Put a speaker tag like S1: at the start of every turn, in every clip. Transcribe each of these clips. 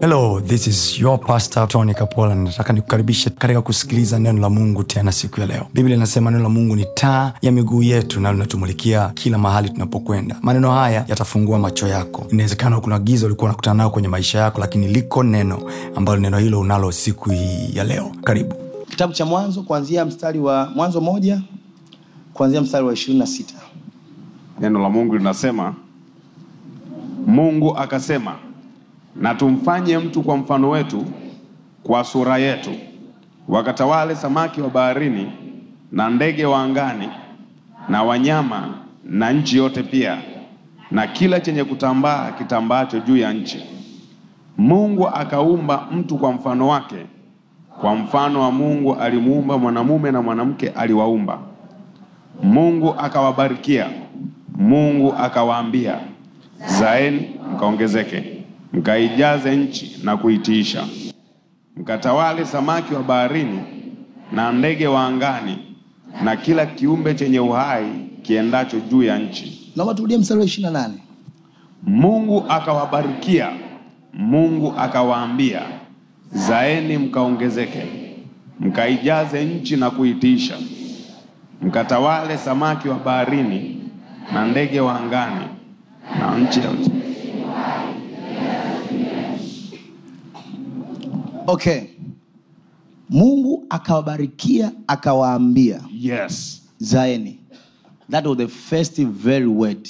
S1: hello this is your pastor tony kapola nataka nikukaribishe katika kusikiliza neno la mungu tena siku ya leo biblia inasema neno la mungu ni taa ya miguu yetu na linatumulikia kila mahali tunapokwenda maneno haya yatafungua macho yako inawezekana kuna giza ulikuwa unakutana nayo kwenye maisha yako lakini liko neno ambalo neno hilo unalo siku hii ya leo karibu
S2: kitabu cha mwanzo kuanzia mstari wa mwanzo moja kuanzia mstari wa ishirini na sita
S3: neno la mungu linasema mungu akasema na tumfanye mtu kwa mfano wetu kwa sura yetu wakatawale samaki wa baharini na ndege wa angani na wanyama na nchi yote pia na kila chenye kutambaa kitambaacho juu ya nchi mungu akaumba mtu kwa mfano wake kwa mfano wa mungu alimuumba mwanamume na mwanamke aliwaumba mungu akawabarikia mungu akawaambia zaeni mkaongezeke mkaijaze nchi na kuitiisha mkatawale samaki wa baharini na ndege wa angani na kila kiumbe chenye uhai kiendacho juu ya nchi
S2: naomba turudie mstari wa ishirini na nane
S3: mungu akawabarikia mungu akawaambia zaeni mkaongezeke mkaijaze nchi na kuitiisha mkatawale samaki wa baharini na ndege wa angani na nchi yote
S2: okay mungu akawabarikia akawaambia
S3: yes
S2: zaeni that was the first very word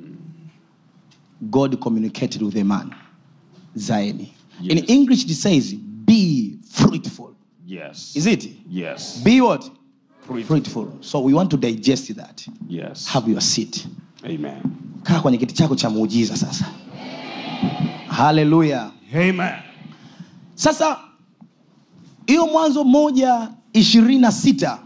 S2: god communicated with a man zaeni in
S3: Yes.
S2: english it says be fruitful
S3: yes
S2: is it
S3: yes
S2: be what
S3: Fruitful.
S2: fruitful so we want to digest that
S3: yes
S2: have your seat
S3: amen
S2: kaa kwenye kiti chako cha muujiza sasa haleluya
S3: amen
S2: sasa hiyo mwanzo moja ishirini na sita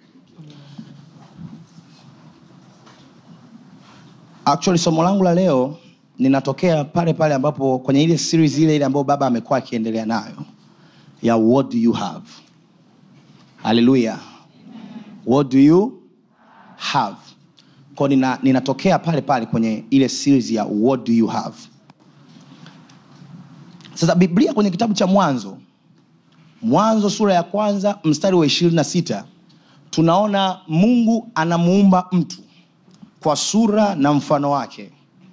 S2: actually somo langu la leo ninatokea pale pale ambapo kwenye ile series ile ile ambayo baba amekuwa akiendelea nayo ya what do you have haleluya what do you have ko nina, ninatokea pale pale kwenye ile series ya what do you have sasa biblia kwenye kitabu cha mwanzo mwanzo sura ya kwanza mstari wa ishirini na sita tunaona mungu anamuumba mtu kwa sura na mfano wake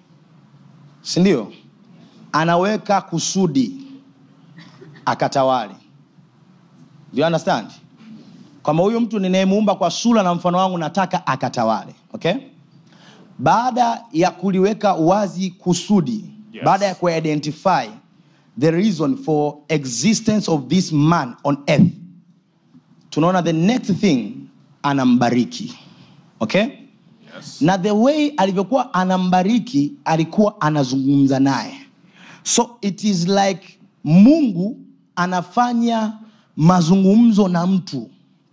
S2: sindio anaweka kusudi akatawali Do you understand kwamba huyu mtu ninayemuumba kwa sura na mfano wangu nataka akatawale okay baada ya kuliweka wazi kusudi
S3: Yes.
S2: baada ya kuidentify the reason for existence of this man on earth tunaona the next thing anambariki okay
S3: yes
S2: na the way alivyokuwa anambariki alikuwa anazungumza naye so it is like mungu anafanya mazungumzo na mtu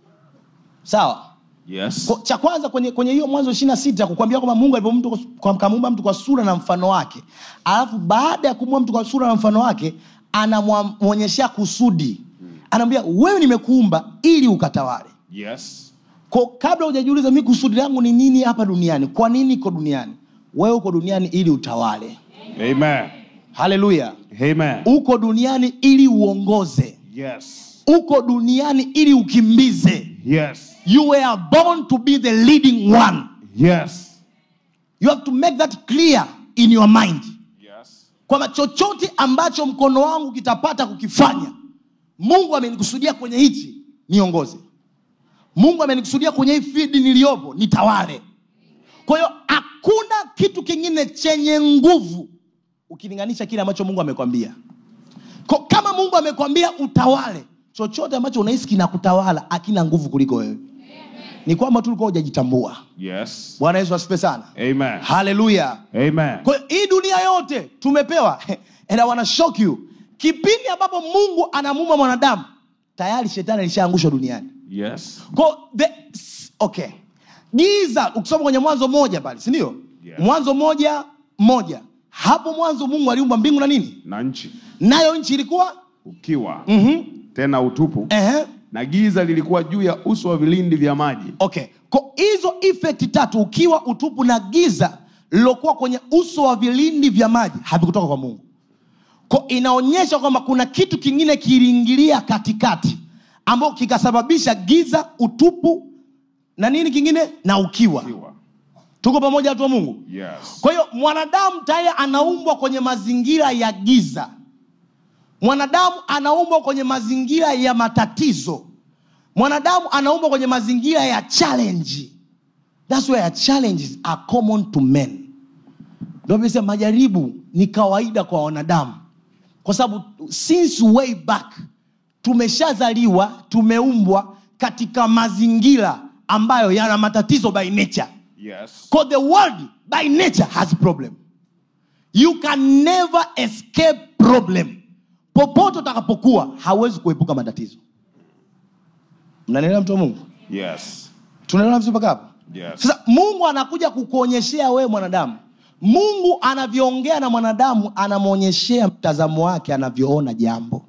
S2: sawa
S3: yes
S2: Ko- cha kwanza kwenye kwenye hiyo mwanzo ishiri na sita kukwambia kwamba mungu alivyomtu- kwa- kamuumba mtu kwa sura na mfano wake alafu baada ya kumuumba mtu kwa sura na mfano wake anamwonyeshea kusudi anaambia wewe nimekuumba ili ukatawale
S3: yes
S2: ko kabla hujajiuliza mi kusudi langu ni nini hapa duniani kwa nini iko duniani wewe uko duniani ili utawale
S3: amen
S2: haleluya
S3: amen
S2: uko duniani ili uongoze
S3: yes
S2: uko duniani ili ukimbize
S3: yes
S2: you were born to be the leading one
S3: yes
S2: you have to make that clear in your mind
S3: yes
S2: kwamba chochote ambacho mkono wangu kitapata kukifanya mungu amenikusudia kwenye hichi niongoze mungu amenikusudia kwenye hii fidi niliyopo nitawale kwa hiyo hakuna kitu kingine chenye nguvu ukilinganisha kile ambacho mungu amekwambia Ko, kama mungu amekwambia utawale chochote ambacho unahisi kinakutawala akina nguvu kuliko wewe ni kwamba tu ulikuwa hujajitambua
S3: yes
S2: bwana yesu asipe sana
S3: amen
S2: haleluya
S3: amen
S2: kwa hiyo hii dunia yote tumepewa and I wanna shock you kipindi ambapo mungu anamuumba mwanadamu tayari shetani alishaangushwa duniani
S3: yes
S2: Kwa the, okay giza ukisoma kwenye mwanzo moja pale sindio
S3: Yes.
S2: mwanzo moja moja hapo mwanzo mungu aliumba mbingu na nini
S3: na nchi
S2: nayo nchi ilikuwa
S3: ukiwa
S2: mm-hmm.
S3: tena utupu
S2: Ehe.
S3: na giza lilikuwa juu ya uso wa vilindi vya maji
S2: okay ko hizo effect tatu ukiwa utupu na giza lilokuwa kwenye uso wa vilindi vya maji havikutoka kwa mungu ko inaonyesha kwamba kuna kitu kingine kiliingilia katikati ambao kikasababisha giza utupu na nini kingine na ukiwa
S3: Kiwa.
S2: tuko pamoja watu wa mungu
S3: Yes.
S2: kwa hiyo mwanadamu tayari anaumbwa kwenye mazingira ya giza mwanadamu anaumbwa kwenye mazingira ya matatizo mwanadamu anaumbwa kwenye mazingira ya challenge thats where challenges are common to men ndio nimesema majaribu ni kawaida kwa wanadamu kwa sababu since way back tumeshazaliwa tumeumbwa katika mazingira ambayo yana matatizo by nature
S3: Yes.
S2: Because the world by nature has problem. You can never escape problem. Popote utakapokuwa hauwezi kuepuka matatizo. Mnanielewa mtu wa Mungu?
S3: Yes.
S2: Tunaelewa vizuri mpaka hapo?
S3: Yes.
S2: Sasa Mungu anakuja kukuonyeshea wewe mwanadamu. Mungu anavyoongea na mwanadamu anamwonyeshea mtazamo wake anavyoona jambo.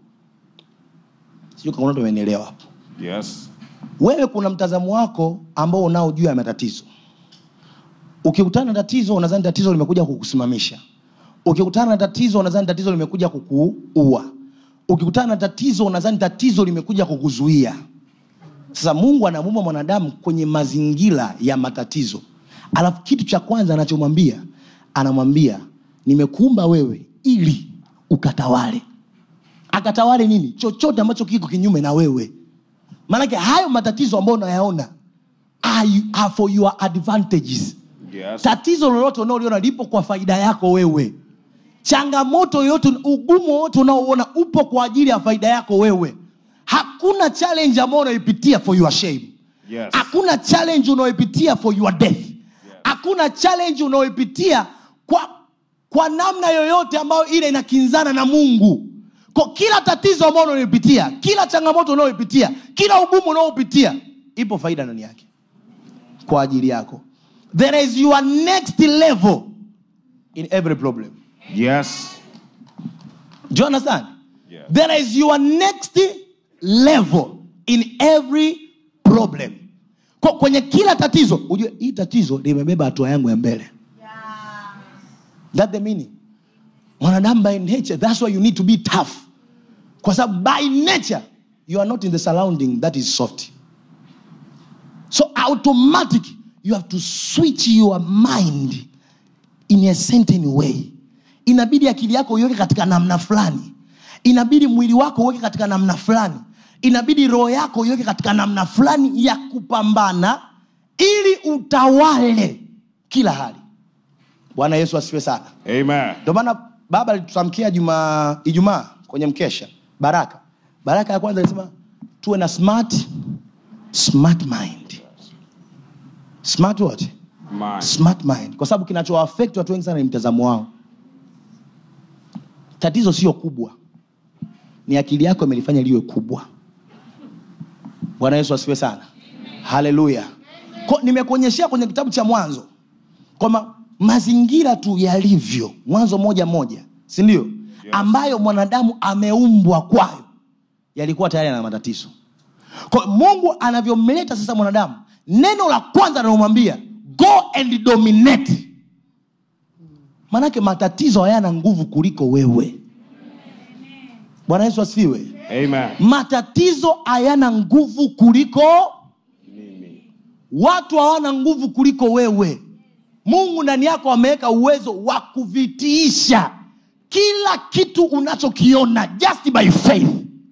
S2: Sijui kama mtu amenielewa hapo.
S3: Yes.
S2: wewe kuna mtazamo wako ambao unao juu ya matatizo ukikutana na tatizo unadhani tatizo limekuja kukusimamisha ukikutana na tatizo unadhani tatizo limekuja kukuua ukikutana na tatizo unadhani tatizo limekuja kukuzuia sasa mungu anamuumba mwanadamu kwenye mazingira ya matatizo alafu kitu cha kwanza anachomwambia anamwambia nimekuumba wewe ili ukatawale akatawale nini chochote ambacho kiko kinyume na wewe maanake hayo matatizo ambayo unayaona are, you- are for your advantages
S3: Yes.
S2: tatizo lolote unaoliona lipo kwa faida yako wewe changamoto yoyote ugumu wowote unaoona upo kwa ajili ya faida yako wewe hakuna challenge ambayo unaipitia for your shame
S3: Yes.
S2: hakuna challenge unaoipitia for your death hakuna challenge unaoipitia kwa, kwa namna yoyote ambayo ile inakinzana na mungu kwa kila tatizo ambalo unaloipitia kila changamoto unaoipitia kila ugumu unaopitia ipo faida ndani yake kwa ajili yako there is your next level in every problem
S3: Yes.
S2: do you understand
S3: Yeah.
S2: there is your next level in every problem Kwa- kwenye kila tatizo ujue hii tatizo limebeba hatua yangu ya mbele that the meaning mwanadamu by nature that's why you need to be tough kwa sababu by nature you are not in the surrounding that is soft so automatic you have to switch your mind in a certain way inabidi akili yako uiweke katika namna fulani inabidi mwili wako uweke katika namna fulani inabidi roho yako uiweke katika namna fulani ya kupambana ili utawale kila hali bwana yesu asifiwe sana
S3: Amen.
S2: ndio maana baba alitutamkia juma ijumaa kwenye mkesha baraka baraka ya kwanza alisema tuwe na smart smart mind smart what
S3: Mind.
S2: smart mind kwa sababu kinachowaafekti watu wengi sana ni mtazamo wao tatizo sio kubwa ni akili yako imelifanya liwe kubwa bwana yesu asifiwe sana haleluya Ko- nimekuonyeshea kwenye kitabu cha mwanzo kwamba mazingira tu yalivyo mwanzo moja moja sindio yes. ambayo mwanadamu ameumbwa kwayo yalikuwa tayari ana matatizo kwa hiyo mungu anavyomleta sasa mwanadamu neno la kwanza analomwambia go and dominate manake matatizo hayana nguvu kuliko wewe bwana yesu asifiwe
S3: Amen.
S2: matatizo hayana nguvu kuliko
S3: Mimi.
S2: watu hawana nguvu kuliko wewe mungu ndani yako ameweka uwezo wa kuvitiisha kila kitu unachokiona just by faith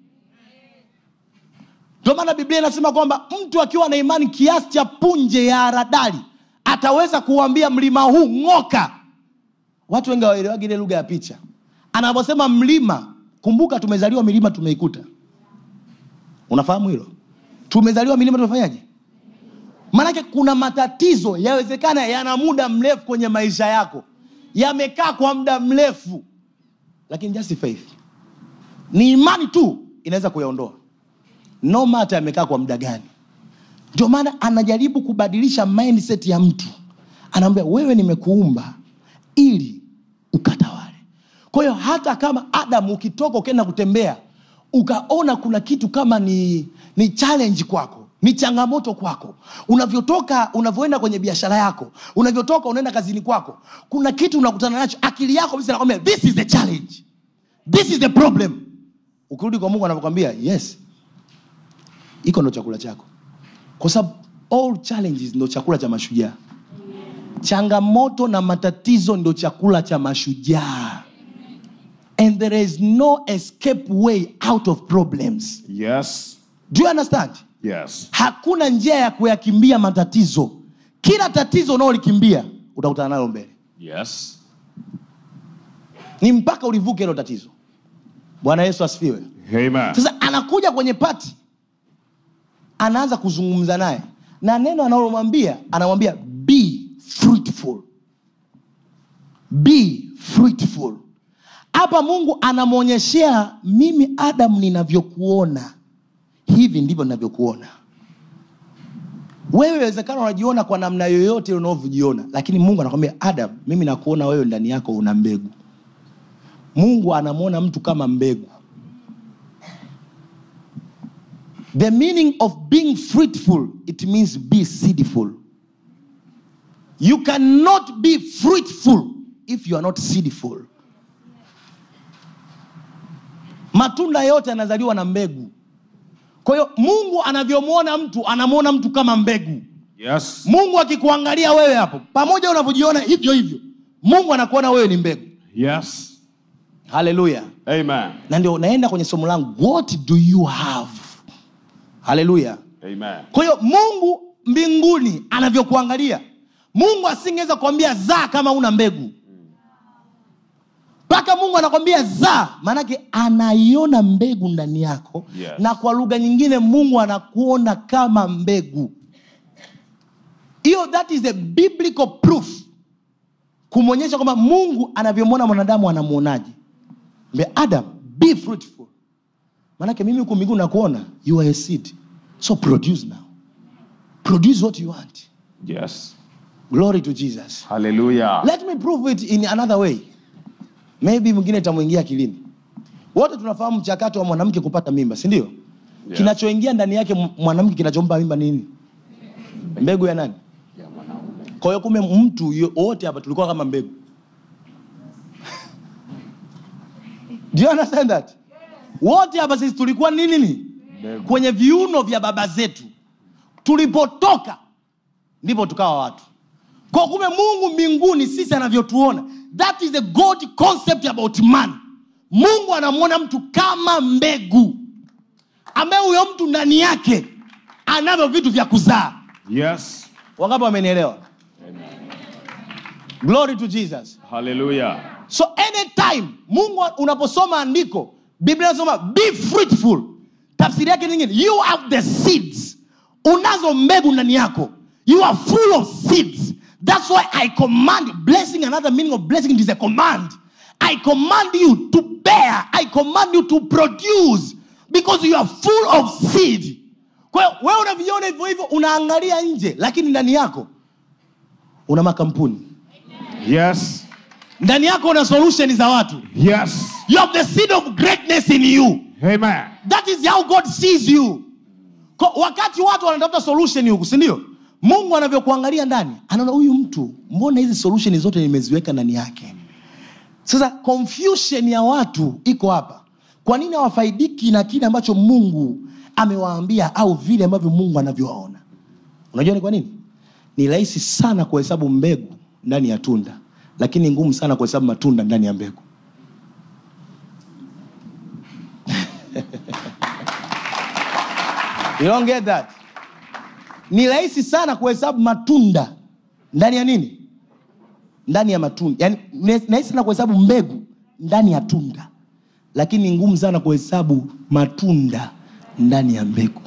S2: ndio maana biblia inasema kwamba mtu akiwa na imani kiasi cha punje ya haradali ataweza kuuambia mlima huu ng'oka watu wengi hawaelewagi ile lugha ya picha anavyosema mlima kumbuka tumezaliwa milima tumeikuta unafahamu hilo tumezaliwa milima tumefanyaje maanake kuna matatizo yawezekana yana muda mrefu kwenye maisha yako yamekaa kwa muda mrefu lakini just faith ni imani tu inaweza kuyaondoa no mata yamekaa kwa muda gani ndio maana anajaribu kubadilisha mindset ya mtu anaambia wewe nimekuumba ili ukatawale kwa hiyo hata kama adamu ukitoka ukienda kutembea ukaona kuna kitu kama ni ni challenge kwako ni changamoto kwako unavyotoka unavyoenda kwenye biashara yako unavyotoka unaenda kazini kwako kuna kitu unakutana nacho akili yako bisa nakwambia this is the challenge this is the problem ukirudi kwa mungu anavyokwambia yes iko ndo chakula chako kwa sababu all challenges ndo chakula cha mashujaa changamoto na matatizo ndo chakula cha mashujaa and there is no escape way out of problems
S3: Yes.
S2: do you understand
S3: Yes.
S2: hakuna njia ya kuyakimbia matatizo kila tatizo unaolikimbia utakutana nalo mbele
S3: Yes.
S2: ni mpaka ulivuke hilo tatizo bwana yesu asifiwe
S3: Amen.
S2: sasa anakuja kwenye pati anaanza kuzungumza naye na neno analomwambia anamwambia be fruitful be fruitful hapa mungu anamwonyeshea mimi adamu ninavyokuona hivi ndivyo ninavyokuona wewe wezekana unajiona kwa namna yoyote unaovyojiona lakini mungu anakwambia adam mimi nakuona wewe ndani yako una mbegu mungu anamwona mtu kama mbegu the meaning of being fruitful it means be seedful you cannot be fruitful if you are not seedful matunda yote yanazaliwa na mbegu kwa hiyo mungu anavyomwona mtu anamwona mtu kama mbegu
S3: Yes.
S2: mungu akikuangalia wewe hapo pamoja unavyojiona hivyo hivyo mungu anakuona wewe ni mbegu
S3: Yes.
S2: haleluya
S3: Amen.
S2: na ndio naenda kwenye somo langu what do you have haleluya
S3: Amen.
S2: kwa hiyo mungu mbinguni anavyokuangalia mungu asingeweza kuambia zaa kama una mbegu mpaka mungu anakwambia zaa maanake anaiona mbegu ndani yako
S3: Yes.
S2: na kwa lugha nyingine mungu anakuona kama mbegu hiyo that is the biblical proof kumwonyesha kwamba mungu anavyomwona mwanadamu anamwonaje Mbe adam be fruitful maanake mimi huku mbinguni nakuona you are a seed so produce now produce what you want
S3: Yes.
S2: glory to jesus
S3: Hallelujah.
S2: let me prove it in another way maybe mwingine itamwingia akilini wote tunafahamu mchakato wa mwanamke kupata mimba si ndio
S3: Yeah.
S2: kinachoingia ndani yake m- mwanamke kinachompa mimba nini mbegu ya nani
S3: Ya mwanaume.
S2: kwa hiyo kumbe mtu yo- wote hapa tulikuwa kama mbegu do you understand that wote hapa sisi tulikuwa nini nini
S3: Mbegu.
S2: kwenye viuno vya baba zetu tulipotoka ndipo tukawa watu kwa kumbe mungu mbinguni sisi anavyotuona that is the god concept about man mungu anamwona mtu kama mbegu ambaye huyo mtu ndani yake anavyo vitu vya kuzaa
S3: Yes.
S2: wangapi wamenielewa glory to jesus
S3: Hallelujah.
S2: so anytime mungu unaposoma andiko biblia inasoma be fruitful tafsiri yake nyingine you have the seeds unazo mbegu ndani yako you are full of seeds that's why i command blessing another meaning of blessing it is a command i command you to bear i command you to produce because you are full of seed kwa hiyo wewe unaviona hivyo hivyo unaangalia nje lakini ndani yako una makampuni
S3: Yes.
S2: ndani yako una solution za watu
S3: Yes.
S2: you have the seed of greatness in you
S3: Amen.
S2: that is how god sees you Ko, wakati watu wanatafuta solution huku sindio mungu anavyokuangalia ndani anaona huyu mtu mbona hizi solution zote nimeziweka ndani yake sasa confusion ya watu iko hapa kwa nini hawafaidiki na kile ambacho mungu amewaambia au vile ambavyo mungu anavyowaona unajua ni kwa nini ni rahisi sana kuhesabu mbegu ndani ya tunda lakini ngumu sana kuhesabu matunda ndani ya mbegu you don't get that ni rahisi sana kuhesabu matunda ndani ya nini ndani ya matunda yani ni rahisi sana kuhesabu mbegu ndani ya tunda lakini ni ngumu sana kuhesabu matunda ndani ya mbegu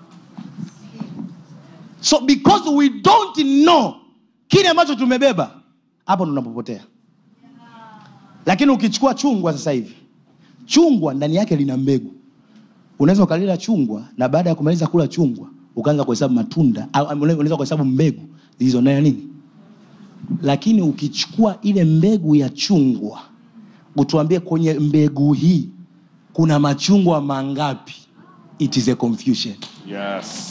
S2: so because we don't know kile ambacho tumebeba hapo tunapopotea lakini ukichukua chungwa sasa hivi chungwa ndani yake lina mbegu unaweza ukalila chungwa na baada ya kumaliza kula chungwa ukaanza kuhesabu matunda au unaweza kuhesabu mbegu zilizo ndani ya nini lakini ukichukua ile mbegu ya chungwa utuambie kwenye mbegu hii kuna machungwa mangapi it is a confusion
S3: Yes.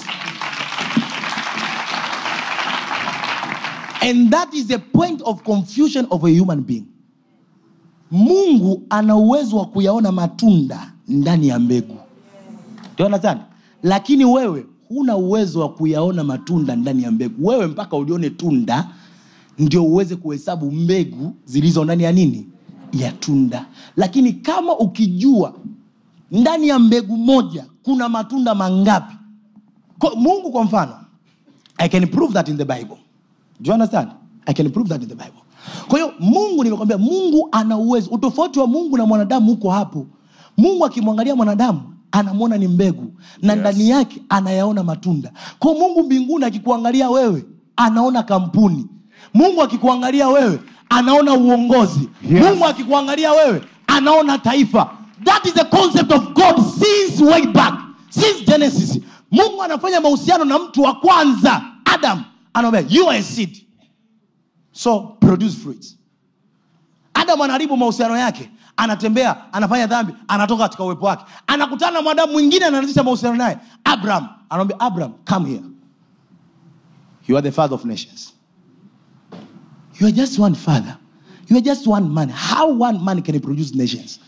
S2: and that is the point of confusion of a human being mungu ana uwezo wa kuyaona matunda ndani ya mbegu Do you understand? lakini wewe huna uwezo wa kuyaona matunda ndani ya mbegu wewe mpaka ulione tunda ndio uweze kuhesabu mbegu zilizo ndani ya nini ya tunda lakini kama ukijua ndani ya mbegu moja kuna matunda mangapi kwa, mungu kwa mfano i can prove that in the bible do you understand i can prove that in the bible kwa hiyo mungu nimekwambia mungu ana uwezo utofauti wa mungu na mwanadamu huko hapo mungu akimwangalia mwanadamu anamwona ni mbegu na
S3: Yes.
S2: ndani yake anayaona matunda kwa mungu mbinguni akikuangalia wewe anaona kampuni mungu akikuangalia wewe anaona uongozi
S3: Yes.
S2: mungu akikuangalia wewe anaona taifa that is the concept of god since way back since genesis mungu anafanya mahusiano na mtu wa kwanza adam anaambia you are a seed so produce fruits adam anaharibu mahusiano yake anatembea anafanya dhambi anatoka katika uwepo wake anakutana na mwanadamu mwingine anaanzisha mahusiano naye abraham anamwambia abraham come here you are the father of nations you are just one father you are just one man how one man can produce nations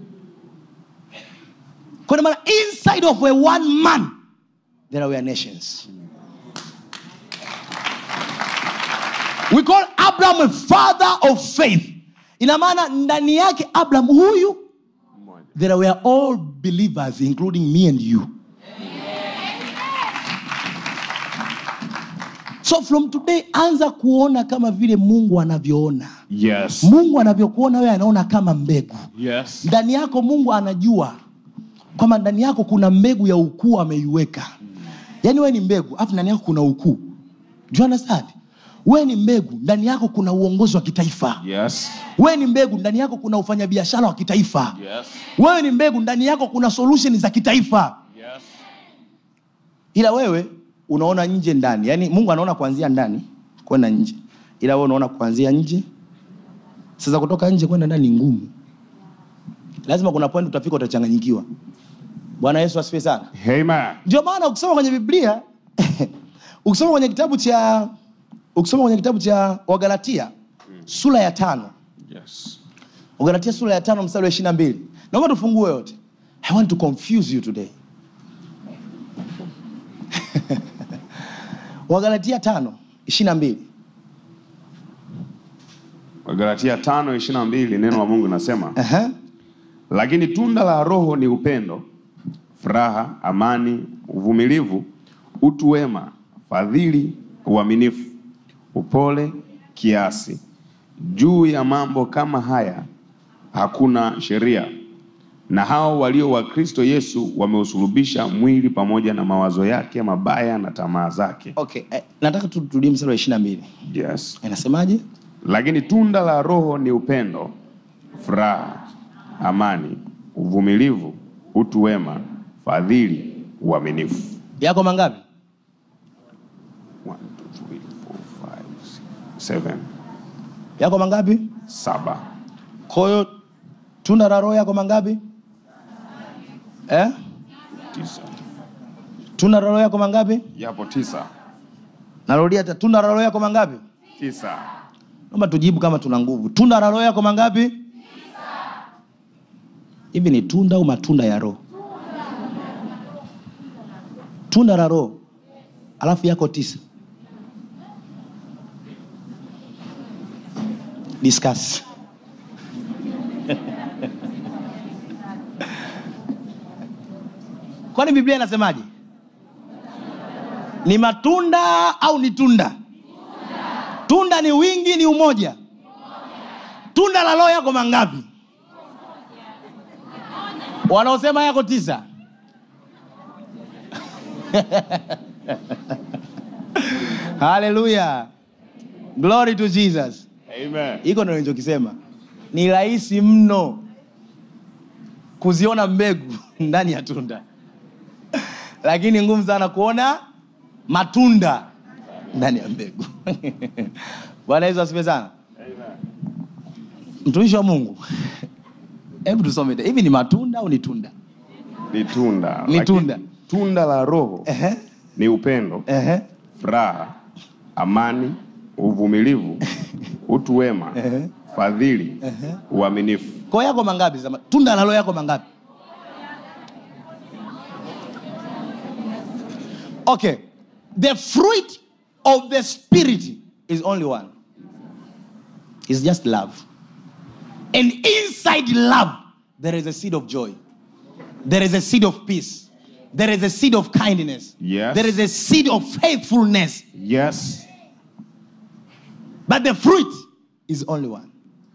S2: kwa maana inside of a one man there were nations we call abraham a father of faith ina maana ndani yake abraham huyu
S3: Mmoja.
S2: there were all believers including me and you so from today anza kuona kama vile mungu anavyoona
S3: Yes.
S2: mungu anavyokuona wewe anaona kama mbegu
S3: Yes.
S2: ndani yako mungu anajua kwamba ndani yako kuna mbegu ya ukuu ameiweka yaani wewe ni mbegu afu ndani yako kuna ukuu Do you understand wewe ni mbegu ndani yako kuna uongozi wa kitaifa
S3: Yes.
S2: wewe ni mbegu ndani yako kuna ufanyabiashara wa kitaifa
S3: Yes.
S2: wewe ni mbegu ndani yako kuna solution za kitaifa
S3: Yes.
S2: ila wewe unaona nje ndani yaani mungu anaona kuanzia ndani kwenda nje ila wewe unaona kuanzia nje sasa kutoka nje kwenda ndani ni ngumu lazima kuna point utafika utachanganyikiwa bwana yesu asifiwe sana
S3: Amen.
S2: ndio maana ukisoma kwenye biblia ukisoma kwenye kitabu cha ukisoma kwenye kitabu cha wagalatia sura ya tano
S3: Yes.
S2: wagalatia sura ya tano mstari wa ishiri na mbili naomba tufungue yote i want to confuse you today wagalatia tano ishiri na mbili
S3: Wagalatia tano ishirini na mbili neno la Mungu linasema
S2: Aha.
S3: lakini tunda la Roho ni upendo, furaha, amani, uvumilivu, utu wema, fadhili, uaminifu, upole, kiasi. Juu ya mambo kama haya hakuna sheria. Na hao walio wa Kristo Yesu wameusulubisha mwili pamoja na mawazo yake mabaya na tamaa zake.
S2: okay eh, nataka tu- turudie mstari wa ishiri na mbili
S3: Yes.
S2: inasemaje
S3: Lakini tunda la Roho ni upendo, furaha, amani, uvumilivu, utu wema, fadhili, uaminifu.
S2: yako mangapi
S3: One, two, three, four, five, six, seven,
S2: yako mangapi
S3: saba.
S2: kwa hiyo tunda la roho yako mangapi eh?
S3: Tisa.
S2: tunda la roho yako mangapi
S3: Yapo tisa.
S2: narudia ta- tunda la roho yako mangapi
S3: Tisa.
S2: naomba tujibu kama tuna nguvu tunda la roho yako mangapi hivi ni tunda au matunda ya roho tunda la roho alafu yako tisa discuss kwani biblia inasemaje ni matunda au ni tunda tunda ni wingi ni umoja tunda la roho yako mangapi wanaosema yako tisa haleluya glory to jesus
S3: Amen.
S2: hiko ndo nilichokisema ni rahisi mno kuziona mbegu ndani ya tunda lakini ngumu sana kuona matunda ndani ya mbegu bwana yesu asifiwe sana mtumishi wa mungu hebu tusome tena. hivi ni matunda au ni tunda
S3: Ni tunda.
S2: Ni
S3: Lakini
S2: tunda.
S3: Tunda la Roho
S2: Ehe,
S3: ni upendo,
S2: ehe,
S3: furaha, amani, uvumilivu, utu wema,
S2: Ehe.
S3: fadhili,
S2: Ehe.
S3: uaminifu.
S2: ko yako mangapi sema tunda la roho yako mangapi okay the fruit of the spirit is only one it's just love and inside love there is a seed of joy there is a seed of peace there is a seed of kindness
S3: Yes.
S2: there is a seed of faithfulness
S3: Yes.
S2: but the fruit is only one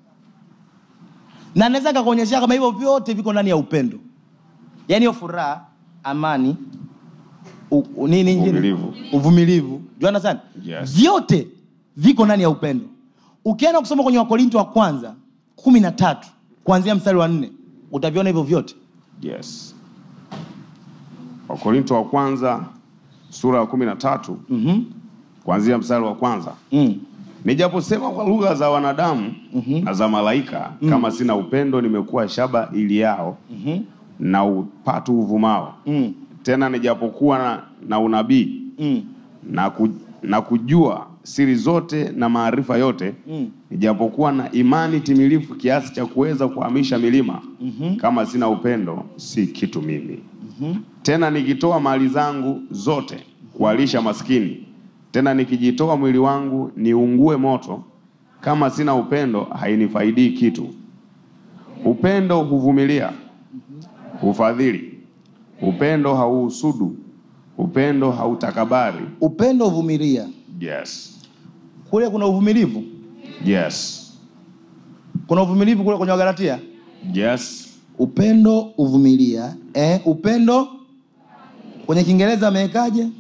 S2: na naweza kakuonyesha kama hivyo vyote viko ndani ya upendo yaani hiyo furaha amani u, u, nini ingine?
S3: Uvumilivu.
S2: uvumilivu juana sana
S3: Yes.
S2: vyote viko ndani ya upendo ukienda kusoma kwenye wakorinto wa kwanza kumi na tatu kuanzia mstari wa nne utaviona hivyo vyote
S3: Yes. Wakorinto wa kwanza sura ya kumi na tatu
S2: mm-hmm.
S3: kuanzia mstari wa kwanza
S2: mm.
S3: nijaposema kwa lugha za wanadamu na za malaika kama sina upendo nimekuwa shaba ili yao
S2: Mhm.
S3: na upatu uvumao
S2: Mm.
S3: tena nijapokuwa na, na unabii
S2: Mm.
S3: na, ku, na kujua siri zote na maarifa yote
S2: Mm.
S3: nijapokuwa na imani timilifu kiasi cha kuweza kuhamisha milima kama sina upendo si kitu mimi tena nikitoa mali zangu zote kuwalisha maskini tena nikijitoa mwili wangu niungue moto kama sina upendo hainifaidii kitu upendo huvumilia hufadhili upendo hauhusudu upendo hautakabari
S2: upendo uvumilia
S3: yes
S2: kule kuna uvumilivu
S3: yes
S2: kuna uvumilivu kule kwenye wagalatia
S3: yes
S2: upendo uvumilia eh, upendo kwenye kiingereza amewekaje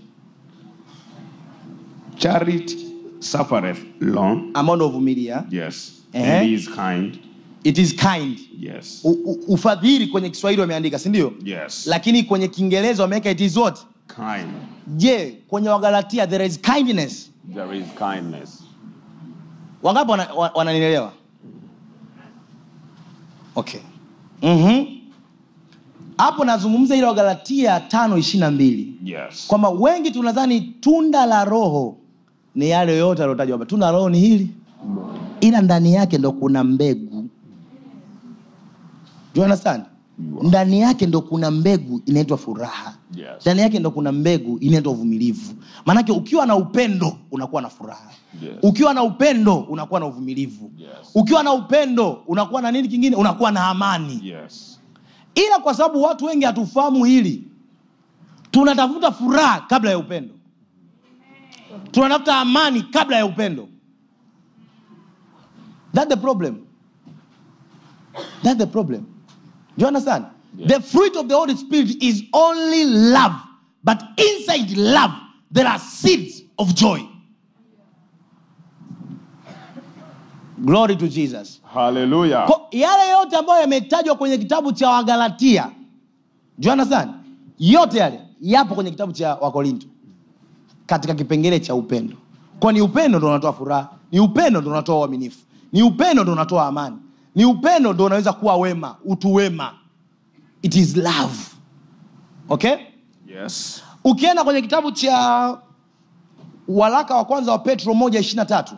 S3: charity suffereth long
S2: ambao ndo uvumilia
S3: yes
S2: Eh.
S3: and is kind
S2: it is kind
S3: yes
S2: U, u, ufadhili kwenye kiswahili wameandika si ndio
S3: yes
S2: lakini kwenye kiingereza wameweka it is what
S3: kind
S2: je kwenye wagalatia there is kindness
S3: there is kindness
S2: wangapi wananielewa wana, wananielewa? okay Mhm. hapo nazungumza ile wagalatia tano ishiri na mbili
S3: yes
S2: kwamba wengi tunadhani tunda la roho ni yale yote aliotajwa hapa tunda la roho ni hili ila ndani yake ndo kuna mbegu Do you understand ndani yake ndo kuna mbegu inaitwa furaha
S3: Yes.
S2: ndani yake ndo kuna mbegu inaitwa uvumilivu maanake ukiwa na upendo unakuwa na furaha
S3: Yes.
S2: ukiwa na upendo unakuwa na uvumilivu
S3: Yes.
S2: ukiwa na upendo unakuwa na nini kingine unakuwa na amani
S3: yes
S2: ila kwa sababu watu wengi hatufahamu hili tunatafuta furaha kabla ya upendo tunatafuta amani kabla ya upendo that the problem that the problem do you understand
S3: Yeah.
S2: the fruit of the holy spirit is only love but inside love there are seeds of joy glory to jesus
S3: hallelujah
S2: Ko, yale yote ambayo yametajwa kwenye kitabu cha wagalatia Do you understand? yote yale yapo kwenye kitabu cha wakorinto katika kipengele cha upendo kwa ni upendo ndo unatoa furaha ni upendo ndo unatoa uaminifu ni upendo ndo unatoa amani ni upendo ndo unaweza kuwa wema utu wema it is love okay
S3: yes
S2: ukienda kwenye kitabu cha waraka wa kwanza wa petro moja ishiri na tatu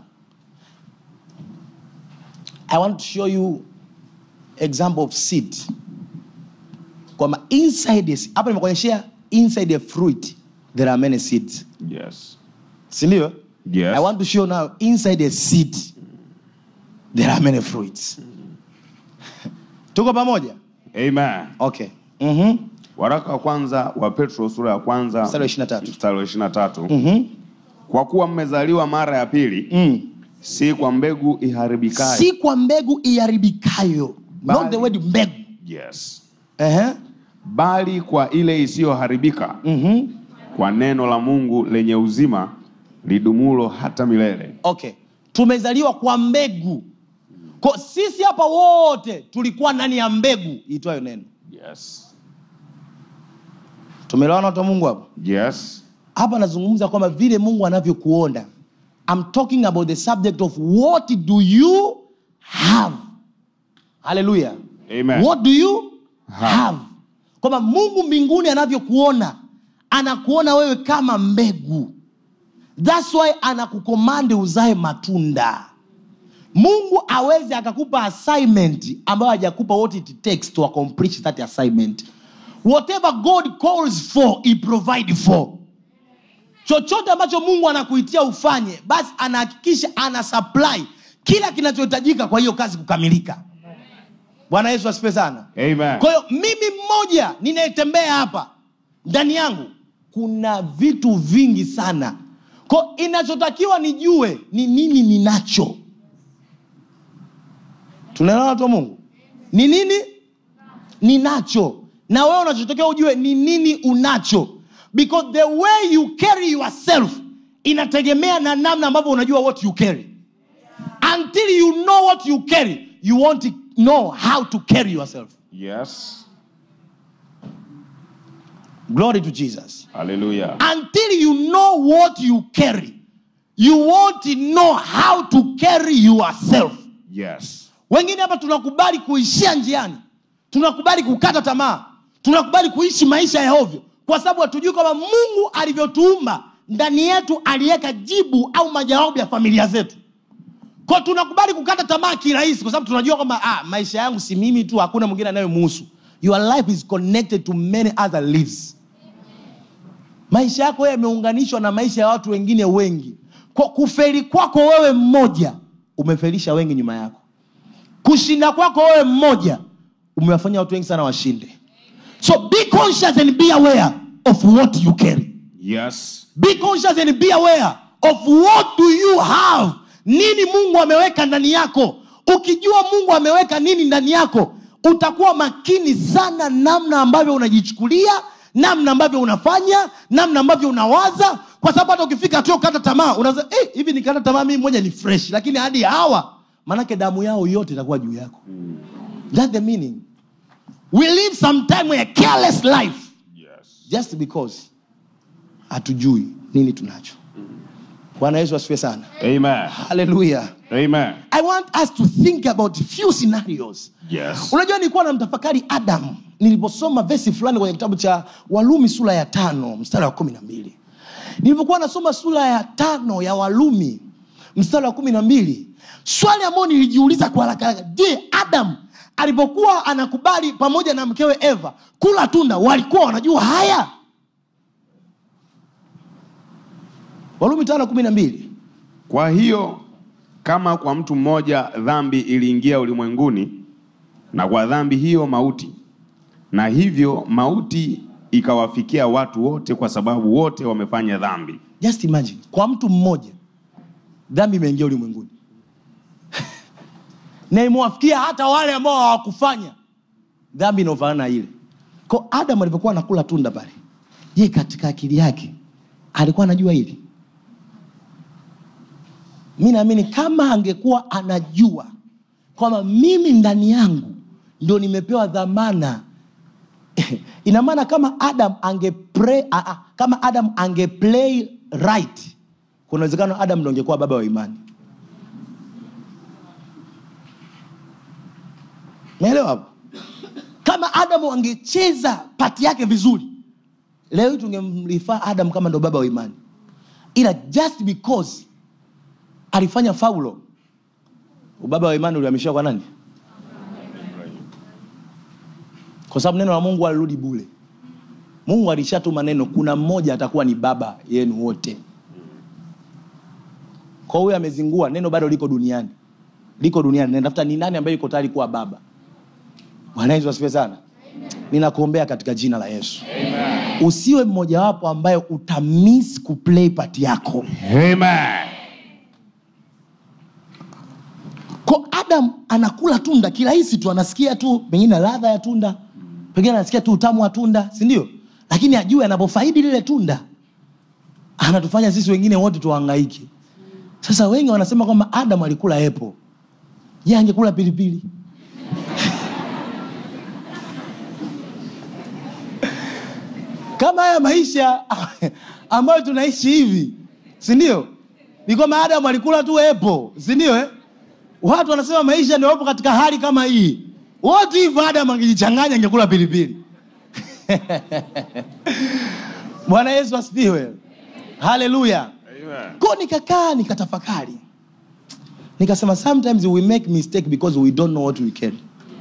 S2: i want to show you example of seed kwamba inside this- hapa nimekuonyeshea inside a fruit there are many seeds
S3: yes
S2: sindio
S3: yes
S2: i want to show now inside a seed there are many fruits tuko pamoja
S3: amen
S2: okay mm-hmm.
S3: waraka wa kwanza wa petro sura ya kwanza
S2: Mstari wa 23.
S3: mstari wa 23
S2: Mm-hmm.
S3: kwa kuwa mmezaliwa mara ya pili
S2: Mm.
S3: si kwa mbegu iharibikayo
S2: si kwa mbegu iharibikayo not
S3: Bali-
S2: the word mbegu
S3: yes
S2: uh-huh.
S3: bali kwa ile isiyoharibika
S2: mm-hmm.
S3: kwa neno la mungu lenye uzima lidumulo hata milele
S2: okay tumezaliwa kwa mbegu ko sisi hapa wote tulikuwa ndani ya mbegu iitwayo neno
S3: yes
S2: tumelewana watu wa mungu hapo
S3: yes
S2: hapa anazungumza kwamba vile mungu anavyokuona I'm talking about the subject of what do you have haleluya
S3: Amen.
S2: what do you
S3: Have.
S2: have kwamba mungu mbinguni anavyokuona anakuona wewe kama mbegu thats why anakukomandi uzae matunda mungu aweze akakupa assignment ambayo hajakupa what it takes to accomplish that assignment whatever god calls for he provide for chochote ambacho mungu anakuitia ufanye basi anahakikisha ana supply kila kinachohitajika kwa hiyo kazi kukamilika bwana yesu asipe sana
S3: Amen.
S2: kwa hiyo mimi mmoja ninayetembea hapa ndani yangu kuna vitu vingi sana ko inachotakiwa nijue ni nini ninacho tunaelewa watu wa mungu ni nini ninacho na wewe unachotakiwa ujue ni nini unacho because the way you carry yourself inategemea na namna ambavyo unajua what you carry until you know what you carry you won't know how to carry yourself
S3: Yes.
S2: glory to jesus
S3: Hallelujah.
S2: until you know what you carry you won't know how to carry yourself
S3: Yes.
S2: wengine hapa tunakubali kuishia njiani tunakubali kukata tamaa tunakubali kuishi maisha ya ovyo kwa sababu hatujui kwamba mungu alivyotuumba ndani yetu aliweka jibu au majawabu ya familia zetu kwa tunakubali kukata tamaa kirahisi kwa sababu tunajua kwamba ah, maisha yangu si mimi tu hakuna mwingine anayemuhusu your life is connected to many other lives maisha yako wewe yameunganishwa na maisha ya watu wengine wengi kwa kufeli kwako wewe mmoja umefelisha wengi nyuma yako kushinda kwako wewe mmoja umewafanya watu wengi sana washinde so be conscious and be aware of what you carry
S3: Yes.
S2: be conscious and be aware of what do you have nini mungu ameweka ndani yako ukijua mungu ameweka nini ndani yako utakuwa makini sana namna ambavyo unajichukulia namna ambavyo unafanya namna ambavyo unawaza kwa sababu hata ukifika hatua ukata tamaa unaza eh, hivi nikata tamaa mimi moja ni fresh lakini hadi hawa manake damu yao yote itakuwa juu yako That's the meaning we live sometime a careless life
S3: Yes.
S2: just because hatujui nini tunacho bwana yesu asifiwe sana
S3: Amen.
S2: haleluya
S3: Amen.
S2: i want us to think about few scenarios
S3: Yes.
S2: unajua nilikuwa namtafakari adam niliposoma vesi fulani kwenye kitabu cha walumi sura ya tano mstari wa kumi na mbili nilipokuwa nasoma sura ya tano ya walumi mstari wa kumi na mbili swali ambayo nilijiuliza kwa haraka haraka je adam alipokuwa anakubali pamoja na mkewe eva kula tunda walikuwa wanajua haya walumi tano kumi na mbili
S3: Kwa hiyo kama kwa mtu mmoja dhambi iliingia ulimwenguni, na kwa dhambi hiyo mauti, na hivyo mauti ikawafikia watu wote, kwa sababu wote wamefanya dhambi.
S2: just imagine kwa mtu mmoja dhambi imeingia ulimwenguni na imewafikia hata wale ambao hawakufanya dhambi inaofanana na ile ko adam alivyokuwa anakula tunda pale je katika akili yake alikuwa anajua hili mi naamini kama angekuwa anajua kwamba mimi ndani yangu ndio nimepewa dhamana ina maana kama adam ange pray, a, a, kama adam ange play right kuna uwezekano adam ndo angekuwa baba wa imani naelewa hapo kama adamu angecheza pati yake vizuri leo hii tungemrifaa adam kama ndo baba wa imani ila just because alifanya faulo ubaba wa imani ulihamishia kwa nani kwa sababu neno la mungu alirudi bule mungu alishatuma neno kuna mmoja atakuwa ni baba yenu wote kwa huyo amezingua neno bado liko duniani liko duniani natafuta ni nani ambaye yuko tayari kuwa baba bwana yesu asifiwe sana ninakuombea katika jina la yesu usiwe mmojawapo ambaye utamis kuplay pati yako
S3: Amen.
S2: ko adam anakula tunda kirahisi tu anasikia tu pengine ladha ya tunda pengine anasikia tu utamu wa tunda si ndio lakini ajue anapofaidi lile tunda anatufanya sisi wengine wote tuhangaike sasa wengi wanasema kwamba adam alikula epo je angekula pilipili kama haya maisha ambayo tunaishi hivi si ndio ni kwamba adamu alikula tu epo si ndio eh? watu wanasema maisha ndio wapo katika hali kama hii wote hivyo adamu angejichanganya angekula pilipili bwana yesu asifiwe haleluya
S3: Amen.
S2: ko nikakaa nikatafakari nikasema sometimes we make mistake because we don't know what we can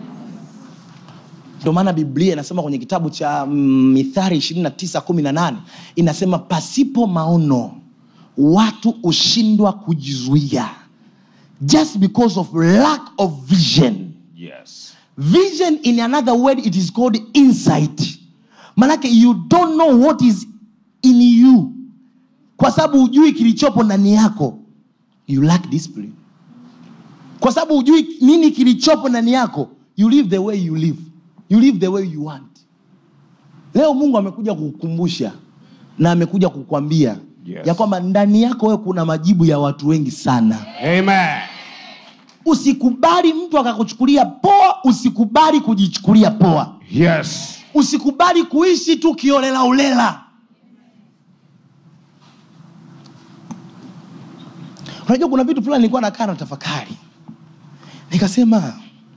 S2: ndio maana biblia inasema kwenye kitabu cha mm, mithari 2918 inasema pasipo maono watu hushindwa kujizuia just because of lack of vision
S3: Yes.
S2: vision in another word it is called insight manake you don't know what is in you kwa sababu hujui kilichopo ndani yako you lack discipline kwa sababu hujui nini kilichopo ndani yako you live the way you live you live the way you want leo mungu amekuja kukukumbusha na amekuja kukwambia
S3: Yes.
S2: ya kwamba ndani yako wewe kuna majibu ya watu wengi sana
S3: Amen.
S2: usikubali mtu akakuchukulia poa usikubali kujichukulia poa
S3: Yes.
S2: usikubali kuishi tu kiolela ulela unajua kuna vitu fulani nilikuwa nakaa na tafakari nikasema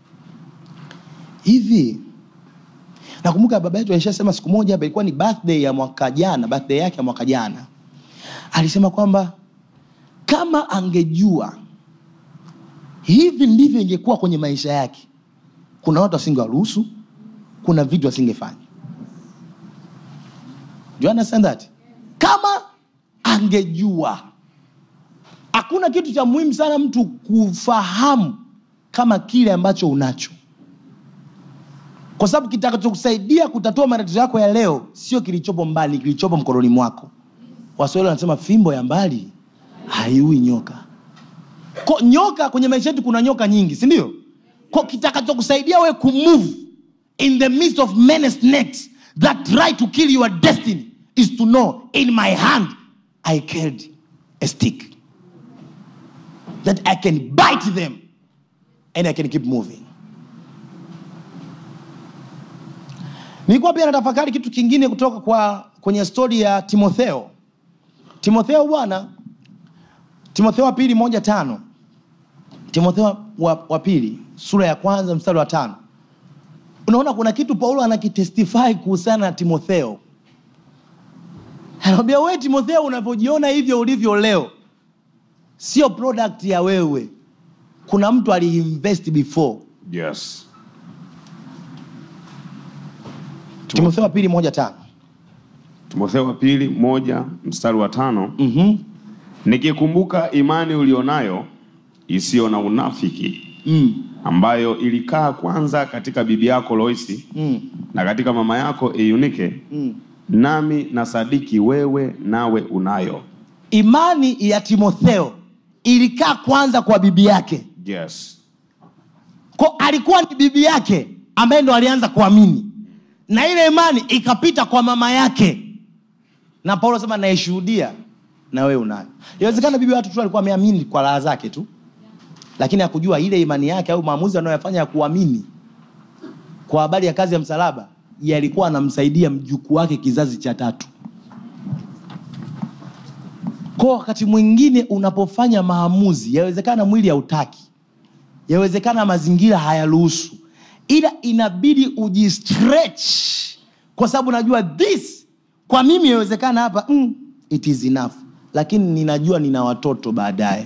S2: hivi nakumbuka baba yetu alishasema siku moja hapa ilikuwa ni birthday ya mwaka jana birthday yake ya mwaka jana alisema kwamba kama angejua hivi ndivyo ingekuwa kwenye maisha yake kuna watu asingewaruhusu kuna vitu asingefanya Do you understand that kama angejua hakuna kitu cha muhimu sana mtu kufahamu kama kile ambacho unacho kwa sababu kitakachokusaidia kutatua matatizo yako ya leo sio kilichopo mbali kilichopo mkononi mwako waswahili wanasema fimbo ya mbali haiui nyoka Ko, nyoka kwenye maisha yetu kuna nyoka nyingi si ndio Ko, kitakachokusaidia we kumove in the midst of many snakes that try to kill your destiny is to know in my hand i carried a stick that i can bite them and i can keep moving nilikuwa pia natafakari kitu kingine kutoka kwa kwenye stori ya timotheo timotheo bwana timotheo wa pili moja tano timotheo wa, wa pili sura ya kwanza mstari wa tano unaona kuna kitu paulo anakitestify kuhusiana na timotheo anamwambia wewe timotheo unavyojiona hivyo ulivyo leo sio product ya wewe kuna mtu aliinvest before
S3: Yes.
S2: timotheo wa pili moja tano
S3: Timotheo wa pili moja mstari wa tano
S2: mm-hmm.
S3: nikikumbuka imani ulionayo isiyo na unafiki
S2: mm.
S3: ambayo ilikaa kwanza katika bibi yako Loisi
S2: Mm.
S3: na katika mama yako Eunike,
S2: Mm.
S3: nami na sadiki wewe nawe unayo.
S2: imani ya timotheo ilikaa kwanza kwa bibi yake
S3: Yes.
S2: ko alikuwa ni bibi yake ambaye ndo alianza kuamini na ile imani ikapita kwa mama yake na paulo sema naishuhudia na wewe unayo inawezekana bibi watu tu alikuwa ameamini kwa raha zake tu lakini hakujua ile imani yake au maamuzi anayoyafanya ya kuamini kwa habari ya kazi ya msalaba yalikuwa anamsaidia mjukuu wake kizazi cha tatu kwa wakati mwingine unapofanya maamuzi yawezekana mwili hautaki yawezekana mazingira hayaruhusu ila inabidi ujistretch kwa sababu najua this kwa mimi yawezekana hapa mm, it is enough lakini ninajua nina watoto baadaye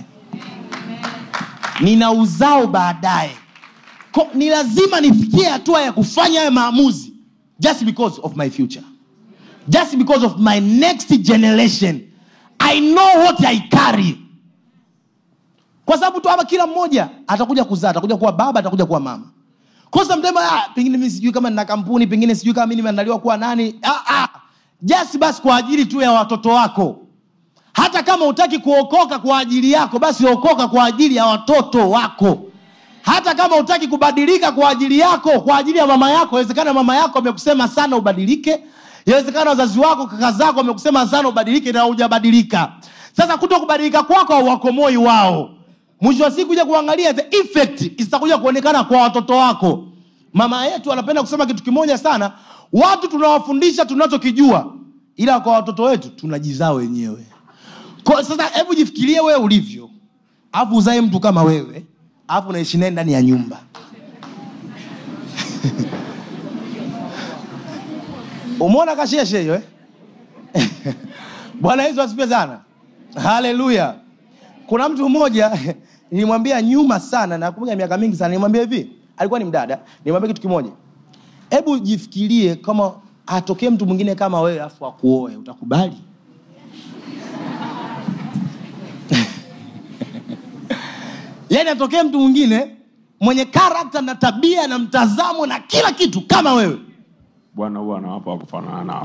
S2: nina uzao baadaye Ko- ni lazima nifikie hatua ya kufanya hayo maamuzi just because of my future just because of my next generation i know what i carry kwa sababu tu hapa kila mmoja atakuja kuzaa atakuja kuwa baba atakuja kuwa mama kosa mtema ah, pengine mi sijui kama nina kampuni pengine sijui kama mi nimeandaliwa kuwa nani ah, ah. just basi kwa ajili tu ya watoto wako hata kama utaki kuokoka kwa ajili yako basi okoka kwa ajili ya watoto wako hata kama utaki kubadilika kwa ajili yako kwa ajili ya mama yako inawezekana mama yako amekusema sana ubadilike inawezekana wazazi wako kaka zako wamekusema sana ubadilike na hujabadilika sasa kuto kubadilika kwako hauwakomoi wao mwisho wa siku kuja kuangalia the effect zitakuja kuonekana kwa watoto wako mama yetu anapenda kusema kitu kimoja sana watu tunawafundisha tunachokijua ila kwa watoto wetu tunajizaa wenyewe kwa, sasa hebu jifikirie wewe ulivyo alafu uzae mtu kama wewe alafu unaishi naye ndani ya nyumba umeona kasheshe hiyo eh? bwana yesu asipe sana haleluya kuna mtu mmoja nilimwambia nyuma sana nakumbuka miaka mingi sana nilimwambia hivi alikuwa ni mdada nilimwambia kitu kimoja hebu jifikirie kama atokee mtu mwingine kama wewe afu akuoe utakubali yaani atokee mtu mwingine mwenye karakta na tabia na mtazamo na kila kitu kama wewe
S3: bwana huwa anawapa wa kufanana nao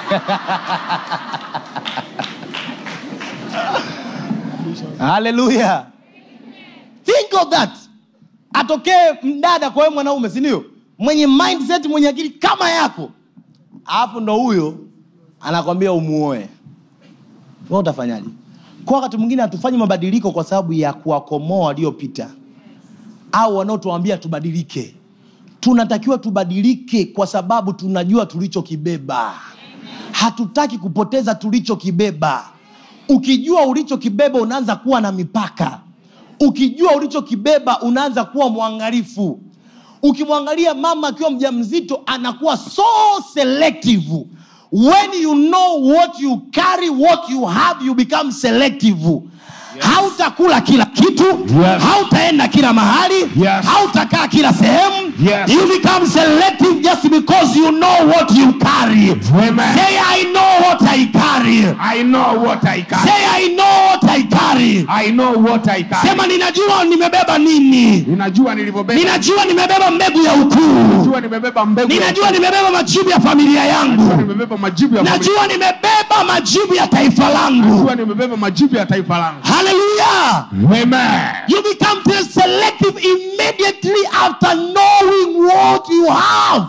S2: haleluya think of that atokee mdada kwa wewe mwanaume sindio mwenye mindset mwenye akili kama yako alafu ndo huyo anakwambia umuoe we utafanyaje kwa wakati mwingine hatufanyi mabadiliko kwa sababu ya kuwakomoa waliopita au wanaotuambia tubadilike tunatakiwa tubadilike kwa sababu tunajua tulichokibeba hatutaki kupoteza tulichokibeba ukijua ulichokibeba unaanza kuwa na mipaka ukijua ulichokibeba unaanza kuwa mwangalifu ukimwangalia mama akiwa mja mzito anakuwa so selective when you know what you carry what you have you become selective hautakula kila kitu
S3: Yes.
S2: hautaenda kila mahali
S3: Yes.
S2: hautakaa kila sehemu
S3: Yes.
S2: you become selective just because you know what you carry
S3: Amen.
S2: say i know what i carry
S3: I know what I carry.
S2: say i know what i carry
S3: I know what I carry.
S2: sema ninajua nimebeba nini
S3: ninajua nilivyobeba
S2: ninajua nimebeba mbegu ya ukuu
S3: ninajua nimebeba mbegu ya
S2: ninajua
S3: upendo.
S2: nimebeba majibu ya familia
S3: Najua
S2: yangu
S3: nimebeba majibu ya familia.
S2: najua nimebeba majibu ya taifa langu
S3: Najua nimebeba majibu ya taifa langu
S2: haleluya
S3: Amen.
S2: you become selective immediately after knowing what you have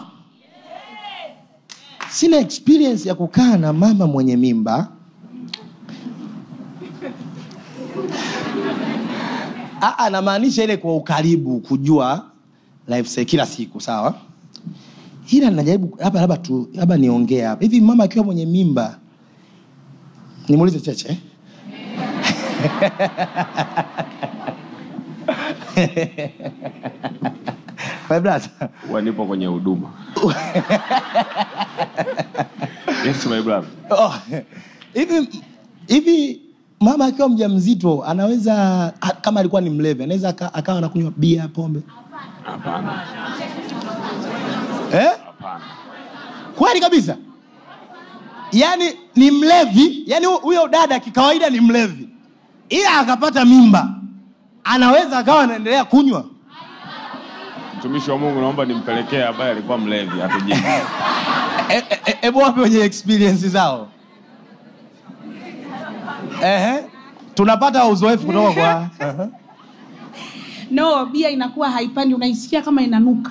S2: sina experience ya kukaa na mama mwenye mimba Ah, ah, namaanisha ile kwa ukaribu kujua lifestyle kila siku sawa ila najaribu labda labda tu labda niongee hapa hivi mama akiwa mwenye mimba nimuulize cheche eh? My brother.
S3: Huwa nipo kwenye huduma yes my brother
S2: Oh, hivi hivi mama akiwa mja mzito anaweza ha- kama alikuwa ni mlevi anaweza aka- akawa anakunywa bia pombe
S3: hapana
S2: eh?
S3: hapana
S2: kweli kabisa yaani ni mlevi yaani hu- huyo dada kikawaida ni mlevi ila akapata mimba anaweza akawa anaendelea kunywa
S3: mtumishi wa mungu naomba nimpelekee ambaye alikuwa mlevi atujibu
S2: hebu e, e, hebu wape wenye experience zao Ehe. tunapata uzoefu kutoka kwa Ehe.
S4: no bia inakuwa haipandi unaisikia kama inanuka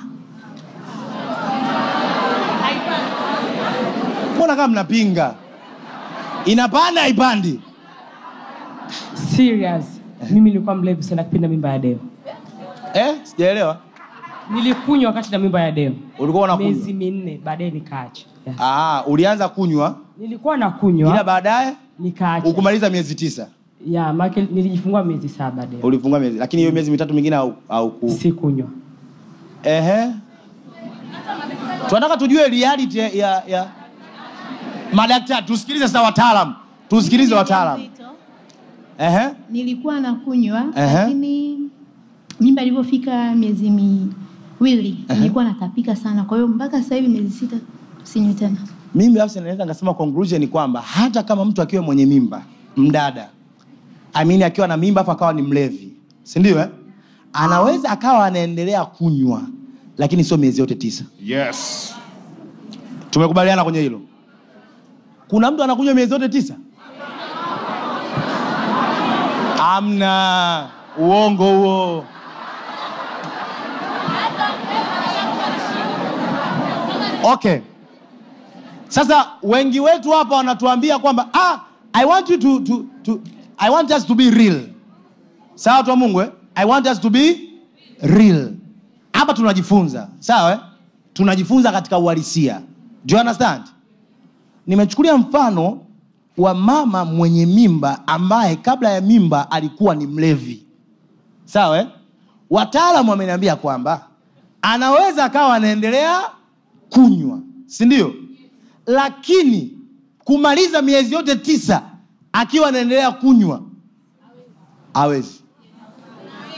S2: mbona kama mnapinga inapanda haipandi
S5: serious mimi nilikuwa mlevi sana kipindi na mimba ya deo
S2: eh? sijaelewa
S5: nilikunywa wakati na mimba ya deo
S2: ulikuwa
S5: miezi
S2: unakunywa
S5: minne baadaye nikaacha yeah.
S2: Ah, ulianza kunywa
S5: nilikuwa
S2: ila
S5: nakunywa
S2: baadaye
S5: nikaacha
S2: ukumaliza miezi tisa
S5: ya make nilijifungua miezi saba deo
S2: ulifungua miezi lakini hiyo miezi mitatu mingine au, au ku...
S5: sikunywa
S2: Ehe. tunataka tujue reality ya, ya, ya... madaktari tusikilize sasa wataalam tusikilize wataalam
S6: Mjamzito,
S2: Ehe.
S6: nilikuwa nakunywa
S2: Ehe.
S6: lakini mimba ilivyofika miezi miwili nilikuwa natapika sana kwa hiyo mpaka sasa hivi miezi sita sinywi tena
S2: mimi binafsi naweza nikasema conclusion ni kwamba hata kama mtu akiwa mwenye mimba mdada amini akiwa na mimba afu akawa ni mlevi si ndio eh? anaweza akawa anaendelea kunywa lakini sio miezi yote tisa
S3: yes
S2: tumekubaliana kwenye hilo kuna mtu anakunywa miezi yote tisa amna uongo huo okay sasa wengi wetu hapa wanatuambia kwamba ah, i want you to, to, to, i want us to be real sawa watu wa mungu eh? i want us to be real hapa tunajifunza sawa eh? tunajifunza katika uhalisia do you understand nimechukulia mfano wa mama mwenye mimba ambaye kabla ya mimba alikuwa ni mlevi sawa eh? wataalamu wameniambia kwamba anaweza akawa anaendelea kunywa si ndio lakini kumaliza miezi yote tisa akiwa anaendelea kunywa hawezi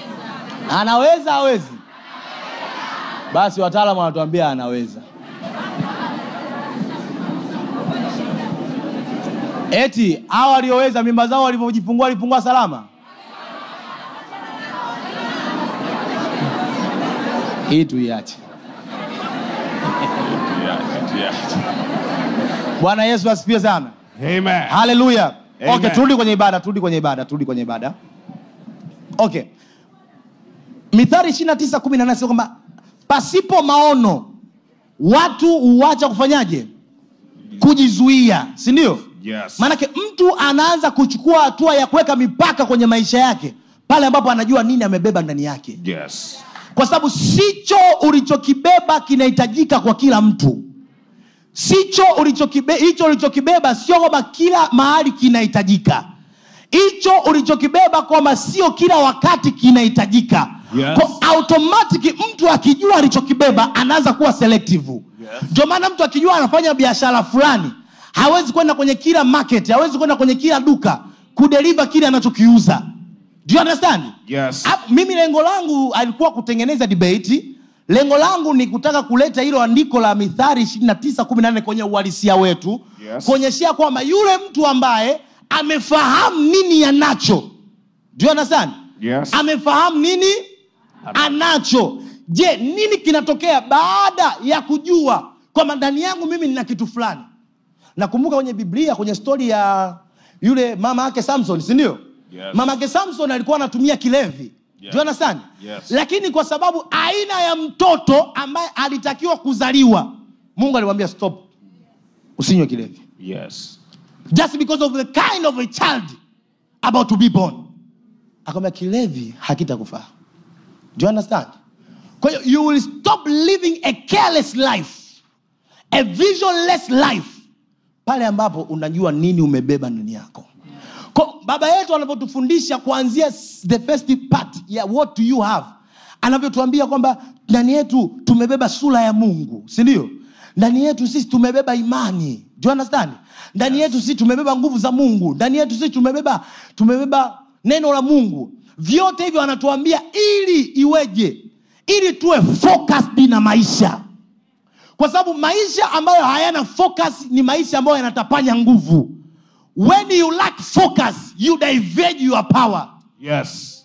S2: anaweza awezi basi wataalamu wanatuambia anaweza eti hawa walioweza mimba zao walivyojifungua walifungua salama hii tuiache bwana yesu asifiwe sana
S3: Amen.
S2: haleluya okay,
S3: Amen.
S2: turudi kwenye ibada turudi kwenye ibada turudi kwenye ibada okay mithari ishiri na tisa kumi na nane kwamba pasipo maono watu huacha kufanyaje kujizuia si ndio
S3: Yes.
S2: maanake mtu anaanza kuchukua hatua ya kuweka mipaka kwenye maisha yake pale ambapo anajua nini amebeba ndani yake
S3: Yes.
S2: kwa sababu sicho ulichokibeba kinahitajika kwa kila mtu sicho ulichokibe, hicho ulichokibeba sio kwamba kila mahali kinahitajika hicho ulichokibeba kwamba sio kila wakati kinahitajika
S3: Yes.
S2: Kwa automatic mtu akijua alichokibeba anaanza kuwa selective ndio maana mtu akijua anafanya biashara fulani hawezi kwenda kwenye kila market hawezi kwenda kwenye kila duka kudeliva kile anachokiuza do you understand
S3: Yes.
S2: Hapo, mimi lengo langu alikuwa kutengeneza debate lengo langu ni kutaka kuleta hilo andiko la mithari 29 kwenye uhalisia wetu
S3: Yes.
S2: kuonyeshea kwamba yule mtu ambaye amefahamu nini anacho do you understand
S3: Yes.
S2: amefahamu nini anacho je nini kinatokea baada ya kujua kwamba ndani yangu mimi nina kitu fulani nakumbuka kwenye biblia kwenye stori ya yule mama yake samson sindio
S3: Yes.
S2: mama yake samson alikuwa anatumia kilevi
S3: Yes.
S2: Do you understand?
S3: Yes.
S2: lakini kwa sababu aina ya mtoto ambaye alitakiwa kuzaliwa mungu alimwambia stop usinywe kilevi
S3: Yes.
S2: just because of the kind of a child about to be born akamwambia kilevi hakitakufaa do you understand kwa hiyo you will stop living a careless life a visionless life pale ambapo unajua nini umebeba ndani yako kwa baba yetu anapotufundisha kuanzia s- the first part ya what do you have anavyotuambia kwamba ndani yetu tumebeba sura ya mungu si ndio ndani yetu sisi tumebeba imani do you understand ndani yetu sisi tumebeba nguvu za mungu ndani yetu sisi tumebeba tumebeba neno la mungu vyote hivyo anatuambia ili iweje ili tuwe focused na maisha kwa sababu maisha ambayo hayana focus ni maisha ambayo yanatapanya nguvu when you lack focus you divert your power
S3: Yes.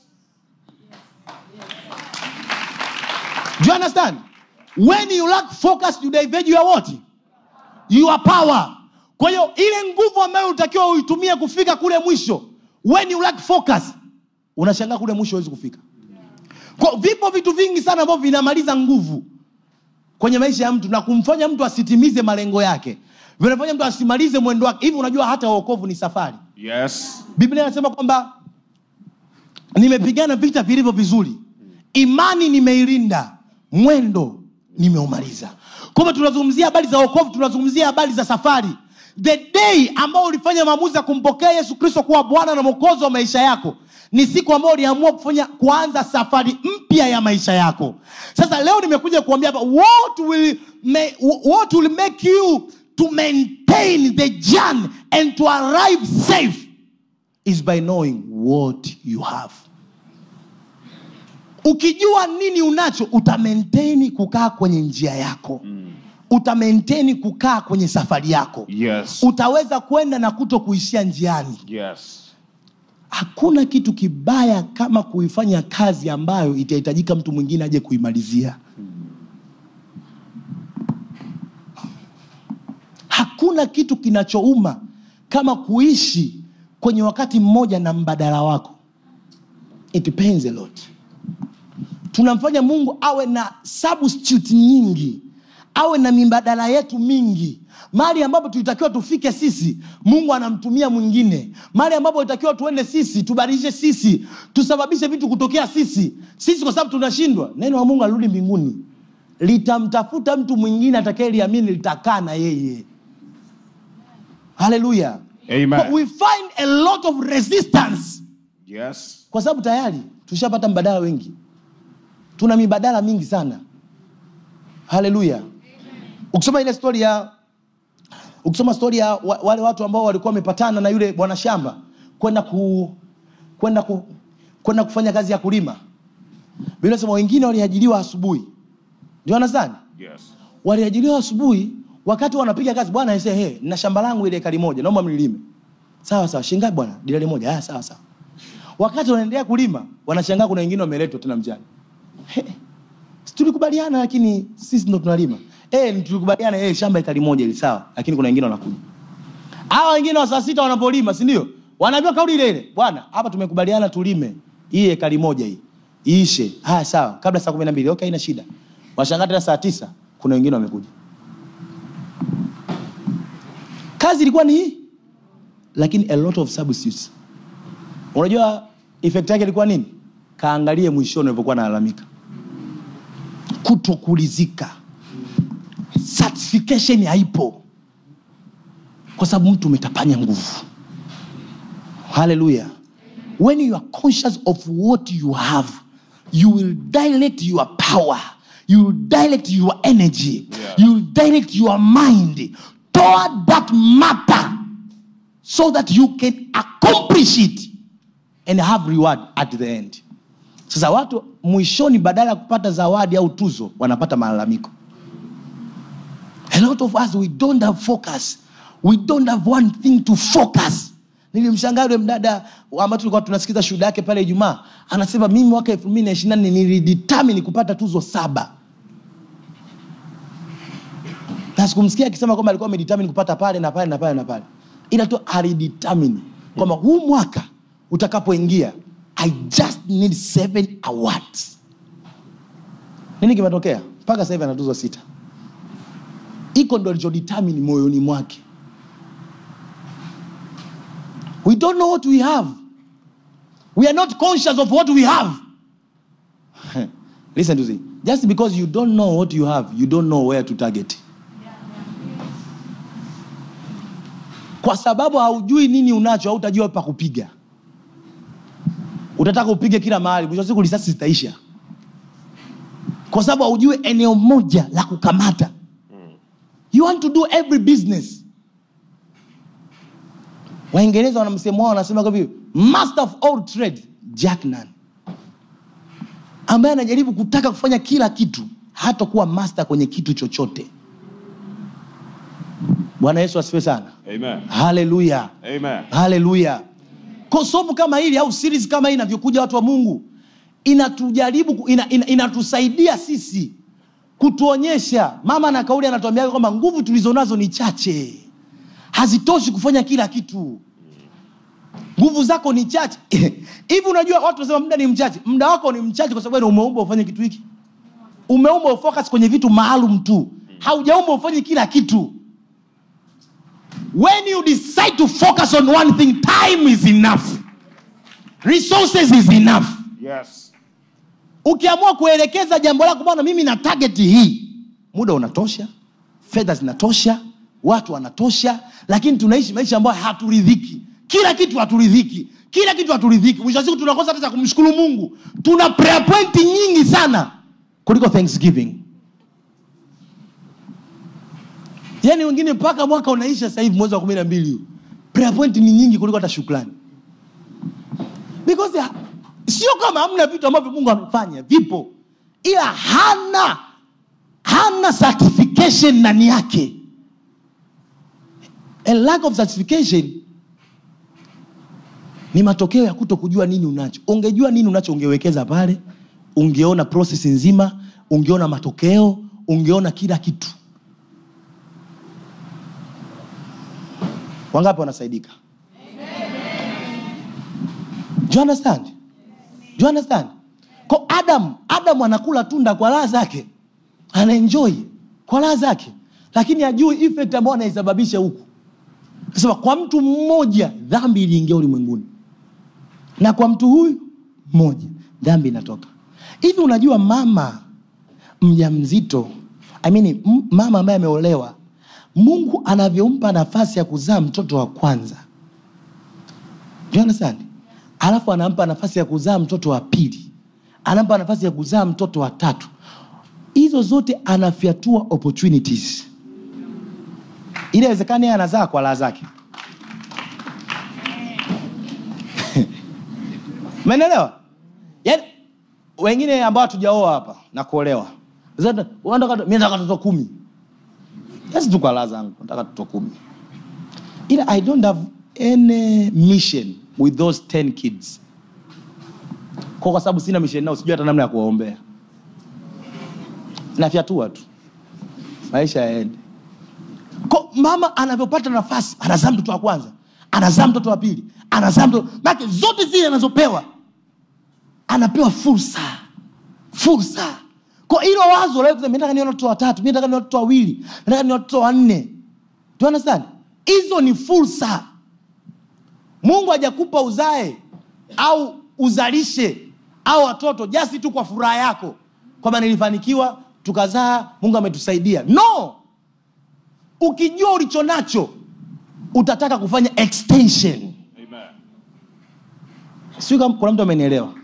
S2: do you understand when you lack focus you divert your what your power kwa hiyo ile nguvu ambayo utakiwa uitumie kufika kule mwisho when you lack focus unashangaa kule mwisho huwezi kufika kwa vipo vitu vingi sana ambavyo vinamaliza nguvu kwenye maisha ya mtu na kumfanya mtu asitimize malengo yake vinafanya mtu asimalize mwendo wake hivi unajua hata uokovu ni safari
S3: Yes.
S2: biblia inasema kwamba nimepigana vita vilivyo vizuri imani nimeilinda mwendo nimeumaliza kwamba tunazungumzia habari za wokovu tunazungumzia habari za safari the day ambao ulifanya maamuzi ya kumpokea yesu kristo kuwa bwana na mwokozi wa maisha yako ni siku ambayo uliamua kufanya kuanza safari mpya ya maisha yako sasa leo nimekuja kuambia hapa what will, ma- what will make you to maintain the journey and to arrive safe is by knowing what you have ukijua nini unacho utamaintaini kukaa kwenye njia yako utamaintaini kukaa kwenye safari yako
S3: Yes.
S2: utaweza kwenda na kuto kuishia njiani
S3: Yes.
S2: hakuna kitu kibaya kama kuifanya kazi ambayo itahitajika mtu mwingine aje kuimalizia hakuna kitu kinachouma kama kuishi kwenye wakati mmoja na mbadala wako it depends a lot tunamfanya mungu awe na substitute nyingi awe na mimbadala yetu mingi mali ambapo tulitakiwa tufike sisi mungu anamtumia mwingine mali ambapo itakiwa tuende sisi tubadilishe sisi tusababishe vitu kutokea sisi sisi kwa sababu tunashindwa neno la mungu alirudi mbinguni litamtafuta mtu mwingine atakayeliamini litakaa na yeye haleluya
S3: Amen.
S2: But we find a lot of resistance
S3: Yes.
S2: kwa sababu tayari tushapata mbadala wengi tuna mibadala mingi sana haleluya ukisoma ile stori ya ukisoma stori ya wa- wale watu ambao walikuwa wamepatana na yule bwana shamba kwenda ku, kwenda ku, kwenda kufanya kazi ya kulima Biblia inasema wengine waliajiriwa asubuhi ndio understand
S3: Yes.
S2: waliajiriwa asubuhi wakati wanapiga kazi bwana ese hey, na shamba langu ile ekari moja naomba mlilime sawa sawa shingapi bwana dilali moja ah, sawa sawa wakati wanaendelea kulima wanashangaa kuna wengine wameletwa tena mjani He, si tulikubaliana lakini sisi ndo tunalima eh tulikubaliana eh shamba ekari moja ili sawa lakini kuna wengine wanakuja hawa wengine wa saa sita wanapolima si ndio wanaambiwa kauli ile ile bwana hapa tumekubaliana tulime hii ekari moja hii iishe haya sawa kabla saa kumi na mbili okay haina shida washangaa tena saa tisa kuna wengine wamekuja kazi ilikuwa ni hii lakini a lot of substitutes unajua effect yake ilikuwa nini kaangalie mwishoni ulivyokuwa nalalamika kutokulizika certification haipo kwa sababu mtu umetapanya nguvu haleluya when you are conscious of what you have you will direct your power you will direct your energy
S3: Yeah.
S2: you will direct your mind toward that matter so that you can accomplish it and have reward at the end sasa watu mwishoni badala ya kupata zawadi au tuzo wanapata malalamiko a lot of us we don't have focus we don't have one thing to focus nilimshangaa yule mdada ambayo tulikuwa tunasikiza shuhuda yake pale ijumaa anasema mimi mwaka elfu mbili na ishiri nane nilidetermine kupata tuzo saba na sikumsikia akisema kwamba alikuwa amedetermine kupata pale na pale na pale na pale ila tu alidetermine kwamba huu mwaka utakapoingia i just need seven awards nini kimetokea mpaka sasa hivi ana tuzo sita iko ndo alichodetermine moyoni mwake we don't know what we have we are not conscious of what we have listen to this just because you don't know what you have you don't know where to target kwa sababu haujui nini unacho hautajua pa kupiga utataka upige kila mahali mwisho wa siku risasi zitaisha kwa sababu haujui eneo moja la kukamata you want to do every business waingereza wana msemo wao wanasema kwa hivyo master of all trade jack nan ambaye anajaribu kutaka kufanya kila kitu hata kuwa master kwenye kitu chochote bwana yesu asifiwe sana
S3: Amen.
S2: haleluya
S3: Amen.
S2: haleluya Kwa somo kama hili au series kama hii inavyokuja watu wa mungu inatujaribu ku- ina, ina, inatusaidia sisi kutuonyesha mama na kauli anatuambia kwamba nguvu tulizonazo ni chache hazitoshi kufanya kila kitu nguvu zako ni chache hivi unajua watu wanasema muda ni mchache muda wako ni mchache kwa sababu wewe umeumba ufanye kitu hiki umeumba ufocus kwenye vitu maalum tu haujaumba ufanye kila kitu when you decide to focus on one thing time is enough resources is enough
S3: Yes.
S2: ukiamua kuelekeza jambo lako bwana mimi na target hii muda unatosha fedha zinatosha watu wanatosha lakini tunaishi maisha ambayo haturidhiki kila kitu haturidhiki kila kitu haturidhiki mwisho wa siku tunakosa hata cha kumshukuru mungu tuna prayer point nyingi sana kuliko thanksgiving yaani wengine mpaka mwaka unaisha sasa hivi mwezi wa kumi na mbili huu prayer point ni nyingi kuliko hata shukrani because ya- sio kama hamna vitu ambavyo mungu amefanya vipo ila hana hana certification ndani yake a lack of certification ni matokeo ya kuto kujua nini unacho ungejua nini unacho ungewekeza pale ungeona process nzima ungeona matokeo ungeona kila kitu wangapi wanasaidika Do you understand? Do you understand? Ko Adam, Adam anakula tunda kwa raha zake, anaenjoy kwa raha zake, lakini ajui effect ambayo anaisababisha huku. Sema kwa mtu mmoja dhambi iliingia ulimwenguni, na kwa mtu huyu mmoja dhambi inatoka. Hivi unajua mama mjamzito, I mean, m- mama ambaye ameolewa, Mungu anavyompa nafasi ya kuzaa mtoto wa kwanza Do you understand? alafu anampa nafasi ya kuzaa mtoto wa pili anampa nafasi ya kuzaa mtoto wa tatu hizo zote anafyatua opportunities ili awezekani yeye anazaa kwa raha zake menelewa yaani wengine ambao hatujaoa hapa na kuolewa Zata, unataka mimi nataka watoto kumi basi tu kwa raha zangu nataka watoto kumi ila i don't have any mission with those 10 kids kwa kwa sababu sina mission nao sijui hata namna ya kuwaombea nafyatua tu maisha yaende Ko, mama anavyopata nafasi anazaa mtoto wa kwanza anazaa mtoto wa pili anazaa mtoto make zote zile anazopewa anapewa fursa fursa kwa hilo wazo la kusema, "Mimi nataka nione watoto watatu mimi nataka nione watoto wawili nataka nione watoto wanne Do you understand hizo ni fursa mungu hajakupa uzae au uzalishe au watoto jasi tu kwa furaha yako kwamba nilifanikiwa tukazaa mungu ametusaidia no ukijua ulicho nacho utataka kufanya extension sijui kama kuna mtu amenielewa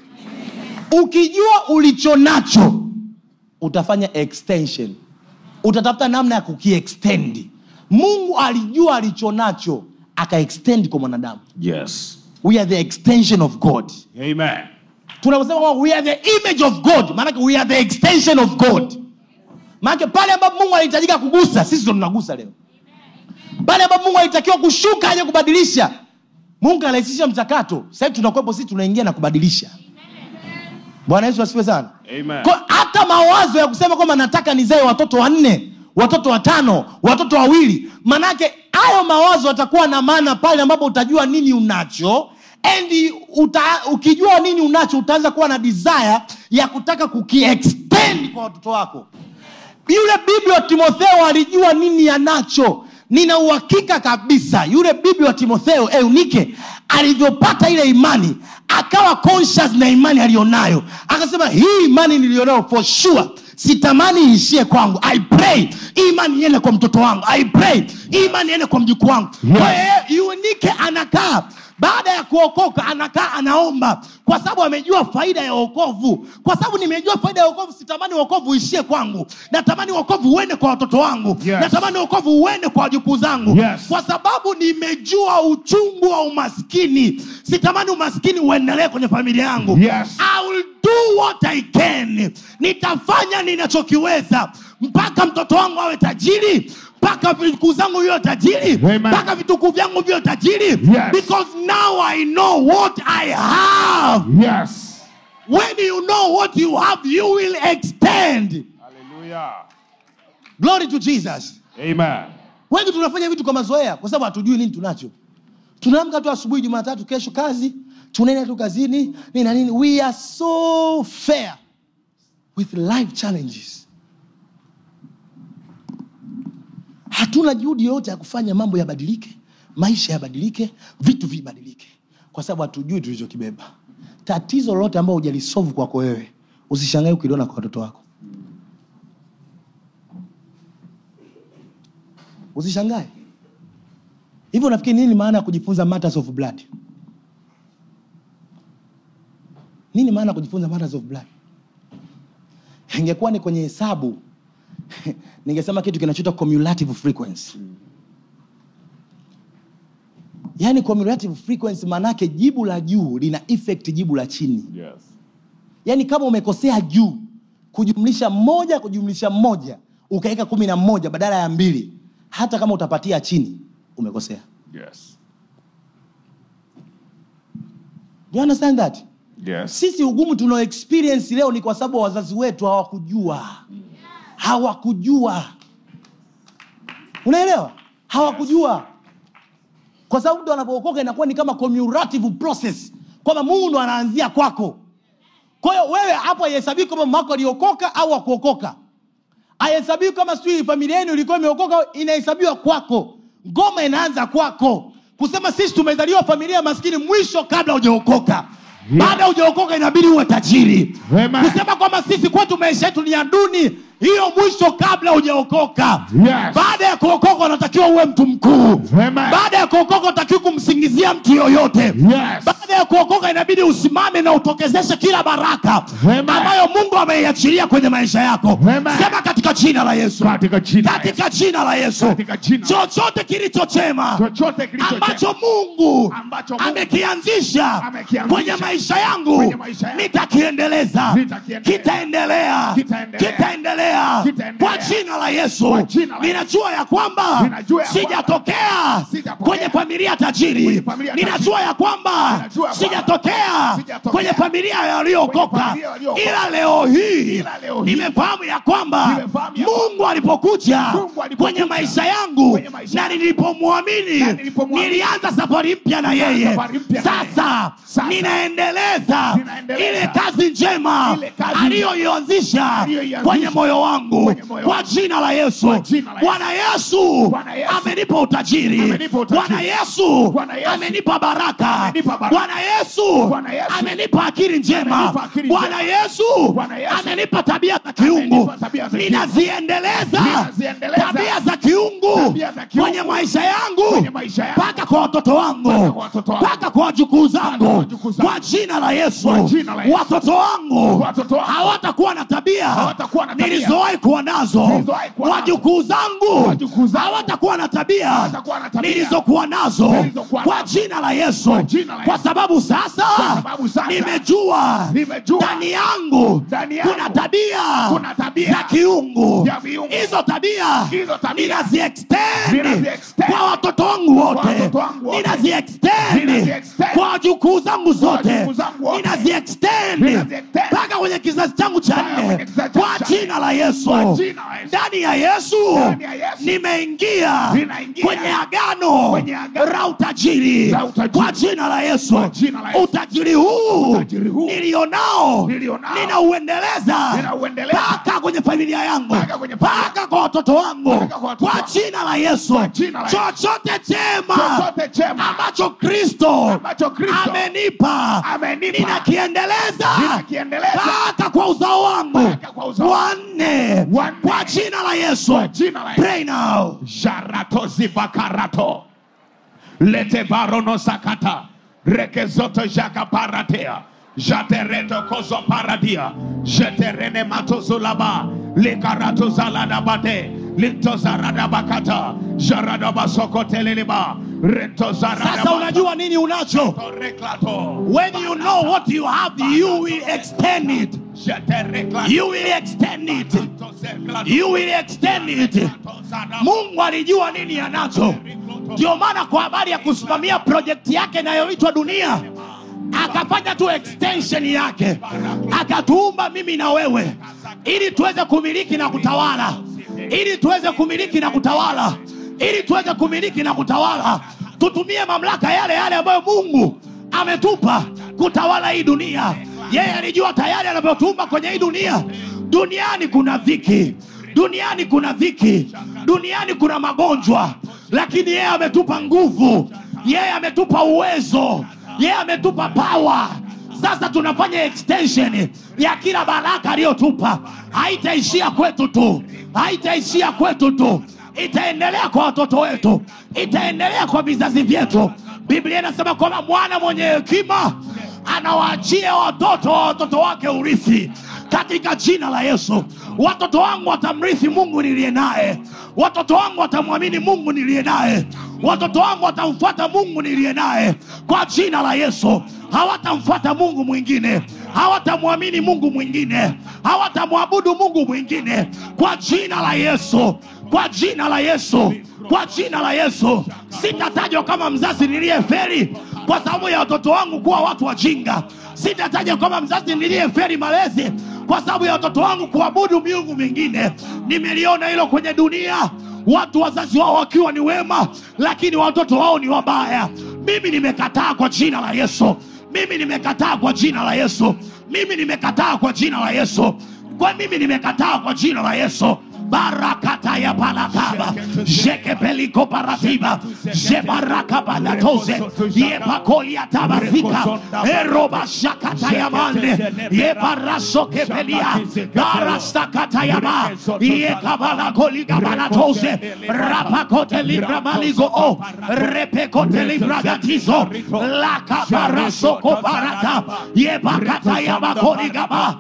S2: ukijua ulicho nacho utafanya extension utatafuta namna ya kukiextendi mungu alijua alicho nacho akaextend kwa mwanadamu
S3: Yes.
S2: we are the extension of god
S3: Amen.
S2: tunaposema kwamba we are the image of god maanake we are the extension of god maanake pale ambapo mungu alihitajika kugusa sisi ndo tunagusa leo pale ambapo mungu alitakiwa kushuka aje kubadilisha mungu arahisisha mchakato sahivi tunakwepo sisi tunaingia na kubadilisha bwana yesu asifiwe sana
S3: Amen.
S2: kwa hata mawazo ya kusema kwamba nataka nizae watoto wanne watoto watano watoto wawili manake hayo mawazo yatakuwa na maana pale ambapo utajua nini unacho and uta, ukijua nini unacho utaanza kuwa na desire ya kutaka kukiextend kwa watoto wako yule bibi wa timotheo alijua nini anacho nina uhakika kabisa yule bibi wa timotheo eunike alivyopata ile imani akawa conscious na imani aliyonayo akasema hii imani niliyonayo for sure sitamani iishie kwangu i pray hii imani iende kwa mtoto wangu i pray hii imani iende kwa mjukuu wangu Kwa hiyo eunike anakaa baada ya kuokoka anakaa anaomba kwa sababu amejua faida ya wokovu kwa sababu nimejua faida ya wokovu sitamani wokovu uishie kwangu natamani wokovu uende kwa watoto wangu
S3: Yes.
S2: natamani wokovu uende kwa wajukuu zangu
S3: Yes.
S2: kwa sababu nimejua uchungu wa umaskini sitamani umaskini uendelee kwenye familia yangu
S3: Yes.
S2: I will do what I can nitafanya ninachokiweza mpaka mtoto wangu awe tajiri mpaka vitukuu zangu viwe tajiri
S3: Amen.
S2: mpaka vitukuu vyangu viwe tajiri
S3: Yes.
S2: because now i know what i have
S3: Yes.
S2: when you know what you have you will extend
S3: Hallelujah.
S2: glory to jesus
S3: Amen.
S2: wengi tunafanya vitu kwa mazoea kwa sababu hatujui nini tunacho tunaamka tu asubuhi jumatatu kesho kazi tunaenda tu kazini nini na nini we are so fair with life challenges hatuna juhudi yoyote ya kufanya mambo yabadilike maisha yabadilike vitu vibadilike kwa sababu hatujui tulichokibeba tatizo lolote ambao hujalisolve kwako wewe usishangae ukiliona kwa watoto wako usishangae hivyo unafikiri nini maana ya kujifunza matters of blood nini maana ya kujifunza matters of blood ingekuwa ni kwenye hesabu ningesema kitu kinachoitwa cumulative frequency yaani cumulative frequency maanaake jibu la juu lina effect jibu la chini
S3: Yes.
S2: yaani kama umekosea juu kujumlisha moja kujumlisha moja ukaweka kumi na moja badala ya mbili hata kama utapatia chini umekosea
S3: Yes.
S2: Do you understand that
S3: Yes.
S2: sisi ugumu tunao experience leo ni kwa sababu wazazi wetu hawakujua hawakujua unaelewa hawakujua kwa sababu mtu anapookoka inakuwa ni kama cumulative process kwamba mungu ndo anaanzia kwako kwa hiyo wewe hapo haihesabii kama mamako aliokoka au akuokoka haihesabii kama sijui familia yenu ilikuwa imeokoka inahesabiwa kwako ngoma inaanza kwako kusema sisi tumezaliwa familia maskini mwisho kabla hujaokoka baada ya hujaokoka inabidi uwe tajiri
S3: Amen.
S2: kusema kwamba sisi kwetu maisha yetu ni ya duni hiyo mwisho kabla hujaokoka
S3: Yes.
S2: baada ya kuokoka unatakiwa uwe mtu mkuu
S3: Amen.
S2: baada ya kuokoka utakiwa kumsingizia mtu yoyote
S3: Yes.
S2: baada baada ya kuokoka inabidi usimame na utokezeshe kila baraka
S7: Amen.
S2: ambayo mungu ameiachilia kwenye maisha yako
S7: Amen.
S2: sema katika jina la yesu
S7: Katika jina la
S2: katika jina la yesu
S7: Katika jina.
S2: chochote kilichochema
S7: chochote kilicho
S2: ambacho mungu
S7: Ambacho Mungu
S2: amekianzisha
S7: amekianzisha
S2: kwenye maisha yangu
S7: kwenye maisha yangu.
S2: nitakiendeleza
S7: Nitakiendeleza.
S2: kitaendelea
S7: Kitaendelea.
S2: kitaendelea
S7: Kitaendelea.
S2: kwa jina la yesu
S7: Kwa jina la
S2: ninajua ya kwamba
S7: Ninajua ya kwamba
S2: sijatokea
S7: sijapokea
S2: kwenye familia tajiri
S7: kwenye familia tajiri.
S2: ninajua ya kwamba
S7: Ninajua ya kwamba
S2: sijatokea
S7: sijatokea
S2: kwenye familia yaliyookoka
S7: kwenye familia yaliyookoka.
S2: ila leo hii
S7: Ila leo hii
S2: nimefahamu ya kwamba
S7: nimefahamu ya
S2: mungu alipokuja
S7: Mungu alipokuja
S2: kwenye maisha yangu
S7: kwenye maisha
S2: na nilipomwamini
S7: Na nilipomwamini.
S2: nilianza safari mpya na
S7: Nilianza
S2: yeye
S7: safari mpya na yeye.
S2: sasa
S7: Sasa.
S2: ninaendeleza
S7: Ninaendeleza.
S2: ile kazi njema
S7: Ile kazi
S2: aliyoianzisha
S7: aliyoianzisha
S2: kwenye moyo wangu
S7: kwenye moyo
S2: kwa
S7: wangu.
S2: jina la yesu
S7: Kwa jina la Yesu.
S2: bwana yesu
S7: Bwana Yesu.
S2: amenipa utajiri
S7: Amenipa utajiri.
S2: bwana yesu
S7: Bwana Yesu.
S2: amenipa baraka
S7: Amenipa baraka.
S2: bwana yesu
S7: Bwana Yesu.
S2: amenipa akili njema
S7: Amenipa akili
S2: bwana
S7: njema.
S2: yesu
S7: Bwana Yesu.
S2: amenipa tabia za kiungu
S7: Amenipa tabia za kiungu.
S2: ninaziendeleza
S7: Ninaziendeleza.
S2: tabia za kiungu
S7: Tabia za kiungu.
S2: kwenye maisha yangu
S7: Kwenye maisha yangu.
S2: mpaka kwa watoto wangu
S7: Mpaka kwa watoto wangu.
S2: mpaka kwa wajukuu
S7: Mpaka kwa
S2: zangu
S7: wajukuu zangu.
S2: kwa jina la yesu
S7: Kwa jina la Yesu.
S2: watoto wangu
S7: Watoto wangu.
S2: hawatakuwa na tabia
S7: Hawatakuwa na tabia.
S2: nilizowahi kuwa nazo
S7: Nilizowahi kuwa nazo.
S2: wajukuu zangu
S7: Wajukuu zangu.
S2: hawatakuwa na tabia
S7: Hawatakuwa na tabia.
S2: nilizokuwa nazo
S7: Nilizokuwa
S2: kwa
S7: nazo.
S2: jina la yesu
S7: Kwa jina la
S2: kwa
S7: Yesu.
S2: sababu sasa
S7: Kwa sababu sasa
S2: nimejua
S7: nimejua
S2: ndani yangu
S7: ndani yangu
S2: kuna tabia
S7: kuna tabia
S2: za kiungu
S7: ya viungu.
S2: hizo tabia
S7: Hizo tabia
S2: ninaziextend
S7: ninaziextend
S2: kwa watoto wangu wote
S7: watoto wangu wote.
S2: ninaziextend
S7: Ninaziextend
S2: kwa wajukuu zangu zote
S7: wajukuu zangu wote.
S2: ninaziextend
S7: Ninaziextend
S2: mpaka kwenye kizazi changu cha
S7: Mpaka kwenye
S2: nne
S7: kizazi changu
S2: kwa
S7: cha
S2: jina la yesu
S7: Kwa jina la Yesu.
S2: ndani ya yesu
S7: Ndani ya Yesu.
S2: nimeingia
S7: Ninaingia
S2: kwenye agano
S7: kwenye agano
S2: la utajiri
S7: la utajiri.
S2: kwa jina la yesu
S7: Kwa jina la Yesu.
S2: utajiri huu
S7: Utajiri huu
S2: nilionao
S7: nilionao
S2: ninauendeleza
S7: ninauendeleza
S2: mpaka kwenye familia yangu
S7: Mpaka kwenye familia.
S2: mpaka kwa watoto wangu
S7: Mpaka kwa watoto
S2: kwa
S7: wangu.
S2: jina la yesu
S7: Kwa jina la Yesu.
S2: chochote chema
S7: chochote chema
S2: ambacho kristo
S7: ambacho Kristo
S2: amenipa
S7: amenipa
S2: ninakiendeleza
S7: Ninakiendeleza.
S2: mpaka kwa uzao wangu
S7: Mpaka kwa uzao
S2: wanne
S7: Wanne.
S2: kwa jina la yesu
S7: Kwa jina la Yesu.
S2: pray now
S7: Jarato zivakarato lete barono sakata rekezoto jaka paratea jatereto kozo paradia jeterene matozulaba likarato zaladabate lintozaradabakata jaradabasokoteliba
S2: sasa unajua nini unacho
S7: reklato
S2: when you know what you have you will extend it you will extend it you will extend it mungu alijua nini anacho ndio maana kwa habari ya kusimamia projekti yake inayoitwa dunia akafanya tu extension yake akatuumba mimi na wewe ili tuweze kumiliki na kutawala ili tuweze kumiliki na kutawala ili tuweze kumiliki na kutawala tutumie mamlaka yale yale ambayo mungu ametupa kutawala hii dunia yeye alijua tayari anavyotuumba kwenye hii dunia duniani kuna dhiki duniani kuna dhiki duniani kuna magonjwa lakini yeye ametupa nguvu yeye ametupa uwezo yeye ametupa pawa sasa tunafanya extension ya kila baraka aliyotupa haitaishia kwetu tu haitaishia kwetu tu itaendelea kwa watoto wetu itaendelea kwa vizazi vyetu biblia inasema kwamba mwana mwenye hekima anawaachia watoto wa watoto wake urithi katika jina la yesu watoto wangu watamrithi mungu niliye naye watoto wangu watamwamini mungu niliye naye watoto wangu watamfuata mungu niliye naye kwa jina la yesu hawatamfuata mungu mwingine hawatamwamini mungu mwingine hawatamwabudu mungu mwingine kwa jina la yesu kwa jina la yesu kwa jina la yesu sitatajwa kama mzazi niliyeferi kwa sababu ya watoto wangu kuwa watu wajinga sitatajwa kama mzazi niliyeferi malezi kwa sababu ya watoto wangu kuabudu miungu mingine nimeliona hilo kwenye dunia watu wazazi wao wakiwa ni wema lakini watoto wao ni wabaya mimi nimekataa kwa jina la yesu mimi nimekataa kwa jina la yesu mimi nimekataa kwa jina la yesu kwa mimi nimekataa kwa jina la yesu
S7: barakata ya palakaba jekepeliko paratiba jebarakabalatoze yepakolia tabazika eroba shakata ya mande yebarasokepelia barastakata yaba yekabalakoligabalatoze rapakotelibramaligo o repekotelibragatizo lakabarasokoparata yebakata yabakoligaba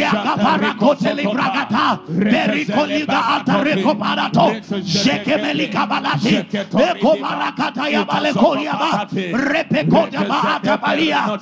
S7: yakaparakotelibrakata berikoliga atarekoparato jekemelikabalati ekobarakata yabalekoliaba repekotabaatabalia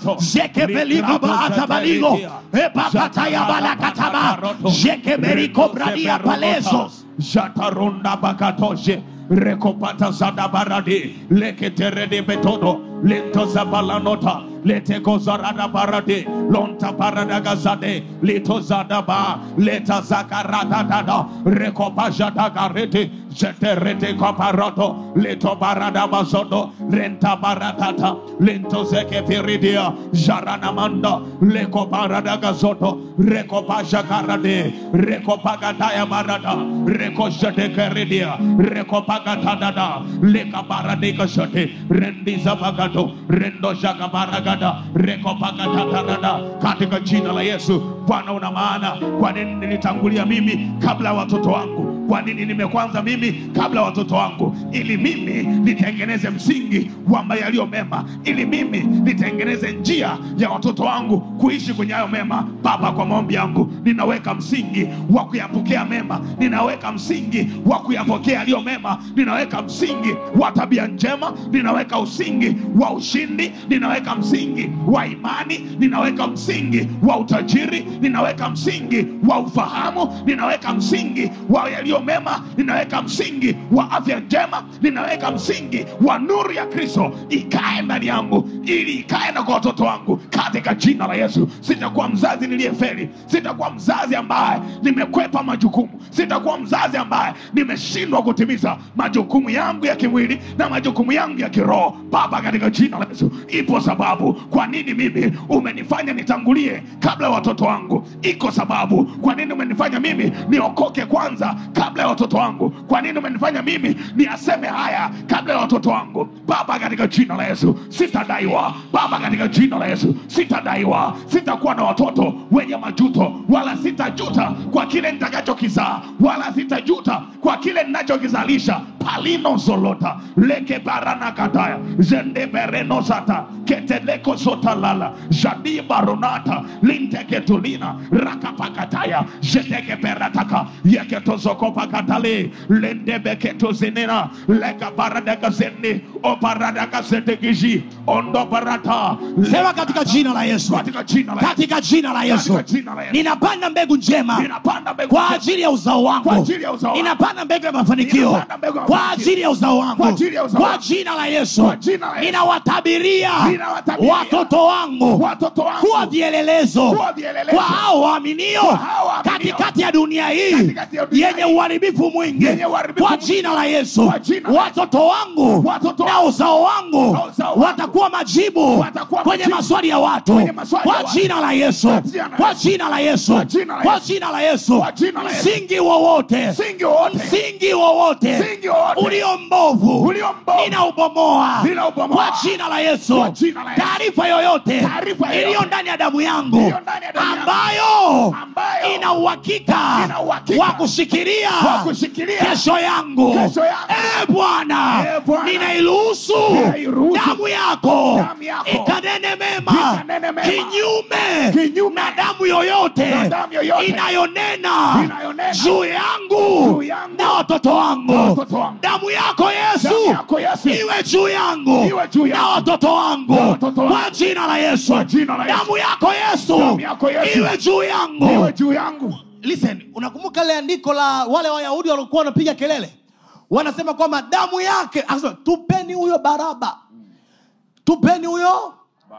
S7: jekebeligabaatabaligo ebakata yabalakataba jekeberikobradia palezo
S8: Jataronda bakatoshe rekopata zada baradi leketerede betodo lento zabalanota leteko zarada barade lonta parada gazade lito zada ba leta zakarada dada rekopa jada garete jeterete koparato leto barada bazodo renta baratata lento zeke piridia jarana manda leko parada gazoto rekopa jakarade rekopa gadaya barada reko jete keridia rekopa gatadada leka barade gazote rendi zabagato rendo jakabaragada rekopagatatadada katika jina la yesu bwana una maana kwa nini nilitangulia mimi kabla ya watoto wangu kwa nini nimekwanza mimi kabla ya watoto wangu ili mimi nitengeneze msingi wa yaliyo mema ili mimi nitengeneze njia ya watoto wangu kuishi kwenye hayo mema baba kwa maombi yangu ninaweka msingi wa kuyapokea mema ninaweka msingi wa kuyapokea yaliyo mema ninaweka msingi wa tabia njema ninaweka msingi wa ushindi ninaweka msingi wa imani ninaweka msingi wa utajiri ninaweka msingi wa ufahamu ninaweka msingi wa yaliyo mema ninaweka msingi wa afya njema ninaweka msingi wa nuru ya kristo ikae ndani yangu ili ikae na kwa watoto wangu katika jina la yesu sitakuwa mzazi niliyeferi sitakuwa mzazi ambaye nimekwepa majukumu sitakuwa mzazi ambaye nimeshindwa kutimiza majukumu yangu ya kimwili na majukumu yangu ya kiroho baba katika jina la yesu ipo sababu kwa nini mimi umenifanya nitangulie kabla ya watoto wangu iko sababu kwa nini umenifanya mimi niokoke kwanza kabla ya watoto wangu kwa nini umenifanya mimi niyaseme haya kabla ya watoto wangu baba katika jina la yesu sitadaiwa baba katika jina la yesu sitadaiwa sitakuwa na watoto wenye majuto wala sitajuta kwa kile nitakachokizaa wala sitajuta kwa kile ninachokizalisha palino zolota leke barana kataya zendeberenosata keteleko sotalala jadi baronata linteketulina rakapakataya jetekeperataka yeketozokopakatale lendebeketozenena lekabaradakazeni obaradakazetekiji ondobarata
S7: sema katika jina la yesu
S8: katika jina la Yesu.
S7: katika jina la yesu
S8: Katika jina la Yesu.
S7: ninapanda mbegu njema
S8: Ninapanda mbegu
S7: kwa
S8: njema.
S7: ajili ya uzao wangu
S8: Kwa ajili ya uzao wangu.
S7: ninapanda mbegu ya mafanikio
S8: Ninapanda mbegu ya
S7: kwa
S8: mafanikio.
S7: ajili ya uzao wangu
S8: Kwa ajili ya uzao
S7: kwa
S8: wangu.
S7: jina la yesu
S8: Kwa jina la Yesu.
S7: ninawatabiria
S8: Ninawatabiria.
S7: watoto wangu
S8: Watoto wangu.
S7: kuwa vielelezo
S8: Kuwa vielelezo.
S7: kwa hao waaminio
S8: Kwa hao waaminio.
S7: katikati ya dunia hii
S8: Katikati ya dunia
S7: yenye
S8: hii.
S7: uharibifu mwingi
S8: Yenye uharibifu
S7: kwa
S8: mwingi.
S7: jina la yesu
S8: Kwa jina la
S7: watoto wangu
S8: Watoto
S7: na
S8: wangu.
S7: uzao wangu
S8: Na uzao wangu.
S7: watakuwa majibu
S8: Watakuwa
S7: kwenye
S8: majibu.
S7: maswali ya watu
S8: Kwenye maswali ya
S7: kwa
S8: watu.
S7: jina la yesu
S8: Kwa jina la
S7: kwa
S8: Yesu.
S7: jina la yesu
S8: Kwa jina la
S7: kwa
S8: Yesu.
S7: jina la yesu
S8: Kwa jina la Yesu.
S7: msingi wowote
S8: Msingi wowote.
S7: msingi wowote
S8: Msingi wowote.
S7: ulio mbovu
S8: Ulio mbovu.
S7: ninaubomoa
S8: Ninaubomoa.
S7: kwa jina la yesu
S8: Kwa jina la Yesu.
S7: taarifa yoyote
S8: Taarifa yoyote.
S7: iliyo ndani ya damu yangu
S8: Iliyo ndani ya damu yangu.
S7: ambayo
S8: Ambayo.
S7: ina uhakika
S8: Ina uhakika.
S7: wa kushikilia
S8: Wa kushikilia.
S7: kesho yangu
S8: Kesho yangu.
S7: Eh, bwana
S8: Eh, Bwana.
S7: ninairuhusu
S8: Ninairuhusu.
S7: damu yako
S8: Damu yako.
S7: ikanene mema
S8: Ikanene mema.
S7: kinyume
S8: Kinyume.
S7: na damu yoyote
S8: Na damu yoyote.
S7: inayonena
S8: Inayonena.
S7: juu yangu
S8: Juu yangu.
S7: na watoto wangu
S8: Na watoto wangu.
S7: damu yako yesu
S8: Damu yako Yesu.
S7: iwe juu yangu
S8: Iwe juu yangu.
S7: na watoto wangu
S8: Na watoto wangu.
S7: kwa jina la yesu
S8: Kwa jina la Yesu.
S7: damu yako yesu
S8: Damu yako Yesu.
S7: iwe juu yangu
S8: iwe juu yangu
S2: listen unakumbuka ile andiko la wale wayahudi waliokuwa wanapiga kelele wanasema kwamba damu yake akasema tupeni huyo baraba tupeni huyo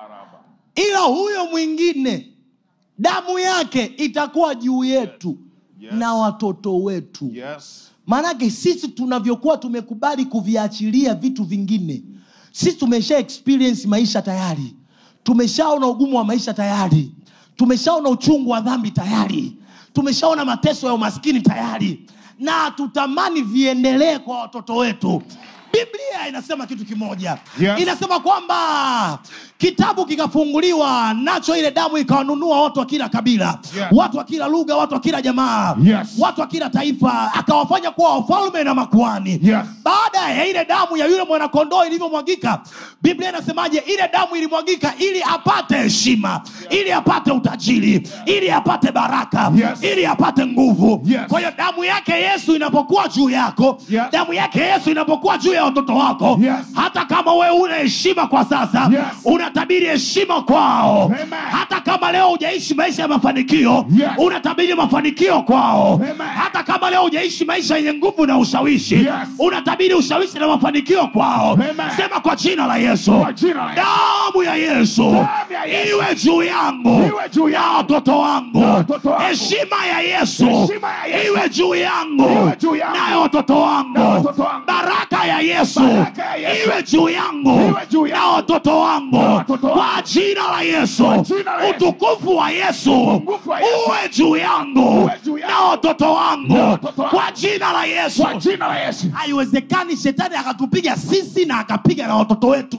S2: ila huyo mwingine damu yake itakuwa juu yetu
S3: Yes.
S2: na watoto wetu
S3: yes
S2: maanake sisi tunavyokuwa tumekubali kuviachilia vitu vingine sisi tumesha experience maisha tayari tumeshaona ugumu wa maisha tayari tumeshaona uchungu wa dhambi tayari tumeshaona mateso ya umaskini tayari na hatutamani viendelee kwa watoto wetu biblia inasema kitu kimoja
S8: Yes.
S2: inasema kwamba kitabu kikafunguliwa nacho ile damu ikawanunua watu wa kila kabila
S8: Yes.
S2: watu wa kila lugha watu wa kila jamaa
S8: Yes.
S2: watu wa kila taifa akawafanya kuwa wafalme na makuani
S8: Yes.
S2: baada ya ile damu ya yule mwanakondoo ilivyomwagika biblia inasemaje ile damu ilimwagika ili apate heshima ili apate utajiri ili apate baraka
S8: Yes.
S2: ili apate nguvu
S8: Yes.
S2: kwa hiyo damu yake yesu inapokuwa juu yako
S8: Yes.
S2: damu yake yesu inapokuwa juu ya watoto wako
S8: Yes.
S2: hata kama wewe una heshima kwa sasa
S8: Yes.
S2: unatabiri heshima kwao
S8: Amen.
S2: hata kama leo hujaishi maisha ya mafanikio
S8: Yes.
S2: unatabiri mafanikio kwao
S8: Amen.
S2: hata kama leo hujaishi maisha yenye nguvu na ushawishi
S8: Yes.
S2: unatabiri ushawishi na mafanikio kwao
S8: Amen.
S2: sema kwa jina la yesu
S8: Kwa jina la Yesu.
S2: damu ya yesu
S8: Damu ya Yesu.
S2: iwe juu yangu
S8: Iwe juu
S2: na
S8: yangu.
S2: watoto wangu
S8: Na watoto wangu.
S2: heshima ya yesu
S8: Heshima ya Yesu.
S2: iwe juu yangu
S8: Iwe juu yangu.
S2: nayo watoto wangu
S8: Na watoto wangu.
S2: baraka ya yesu
S8: Baraka ya Yesu.
S2: iwe juu yangu
S8: Iwe juu yangu.
S2: na watoto wangu
S8: Na watoto wangu.
S2: kwa jina la yesu
S8: Kwa jina la Yesu.
S2: utukufu wa yesu
S8: Utukufu wa Yesu.
S2: uwe juu yangu
S8: Uwe juu yangu.
S2: na watoto wangu
S8: Na watoto wangu.
S2: kwa jina la yesu
S8: Kwa jina la Yesu.
S2: haiwezekani shetani akatupiga sisi na akapiga na watoto wetu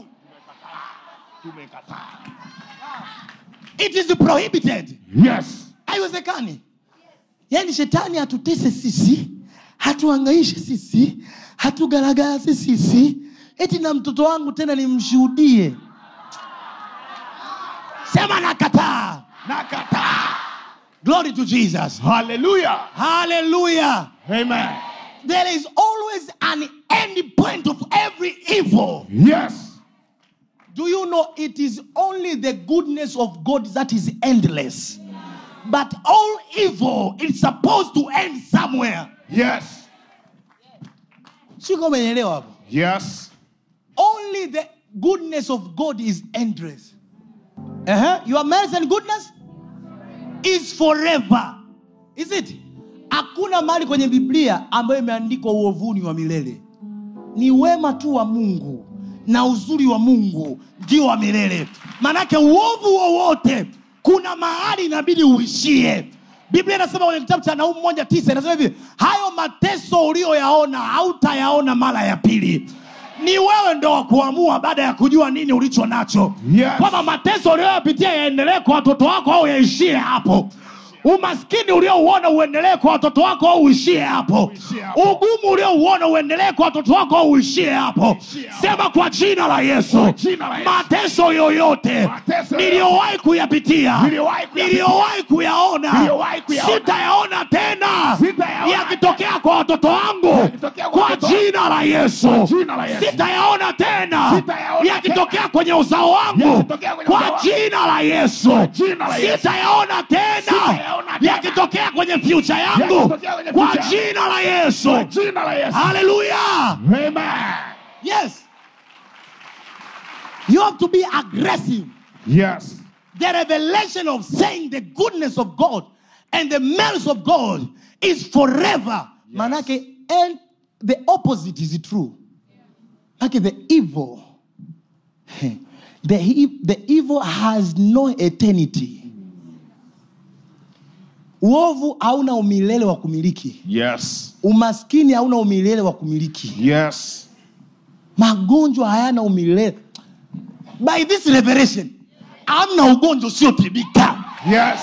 S2: it is prohibited
S8: Yes.
S2: haiwezekani yaani shetani hatutese sisi hatuangaishe sisi hatugaragaze sisi eti na mtoto wangu tena nimshuhudie sema nakataa
S8: Nakataa.
S2: glory to jesus
S8: Hallelujah.
S2: hallelujah
S8: Amen.
S2: there is always an end point of every evil
S8: Yes.
S2: Do you know it is only the goodness of God that is endless? But all evil is supposed to end somewhere.
S8: Yes.
S2: Sio kama umeelewa hapo.
S8: Yes.
S2: Only the goodness of God is endless. Uh-huh. Your mercy and goodness is forever. Is it? Hakuna mahali kwenye Biblia ambayo imeandikwa uovuni wa milele. Ni wema tu wa Mungu na uzuri wa Mungu ndio wa milele. Manake uovu wowote kuna mahali inabidi uishie. Biblia inasema kwenye kitabu cha Naumu moja tisa inasema hivi, hayo mateso uliyoyaona hautayaona mara ya pili. Ni wewe ndo wa kuamua baada ya kujua nini ulicho nacho,
S8: Yes.
S2: kwamba mateso uliyoyapitia yaendelee kwa watoto wako au yaishie hapo umaskini uliouona uendelee kwa watoto wako au uishie hapo
S8: Uishie hapo.
S2: ugumu uliouona uendelee kwa watoto wako au uishie hapo
S8: Uishie hapo.
S2: sema kwa jina la yesu
S8: Kwa jina la Yesu.
S2: mateso yoyote
S8: Mateso
S2: niliyowahi kuyapitia
S8: Niliyowahi kuyapitia.
S2: niliyowahi kuyaona
S8: Niliyowahi kuyaona.
S2: sitayaona tena
S8: Sitayaona
S2: yakitokea kwa watoto wangu
S8: Yakitokea kwa
S2: kwa
S8: watoto
S2: jina la yesu
S8: Kwa jina la Yesu.
S2: sitayaona tena
S8: Sitayaona
S2: yakitokea
S8: tena.
S2: kwenye uzao wangu
S8: Yakitokea kwenye uzao
S2: kwa
S8: wangu.
S2: jina la yesu
S8: Kwa jina la Yesu.
S2: sitayaona tena
S8: Sitayaona tena.
S2: yakitokea kwenye fyucha yangu
S8: Yakitokea kwenye
S2: kwa
S8: future yangu.
S2: jina la yesu
S8: Kwa jina la Yesu.
S2: haleluya
S8: Amen.
S2: yes you have to be aggressive
S8: Yes.
S2: the revelation of saying the goodness of god and the mercy of god is forever manake and the opposite is true manake the evil the, e- the evil has no eternity uovu hauna umilele wa kumiliki
S8: Yes.
S2: umaskini hauna umilele wa kumiliki
S8: Yes.
S2: magonjwa hayana umilele by this revelation amna ugonjwa usiotibika
S8: Yes.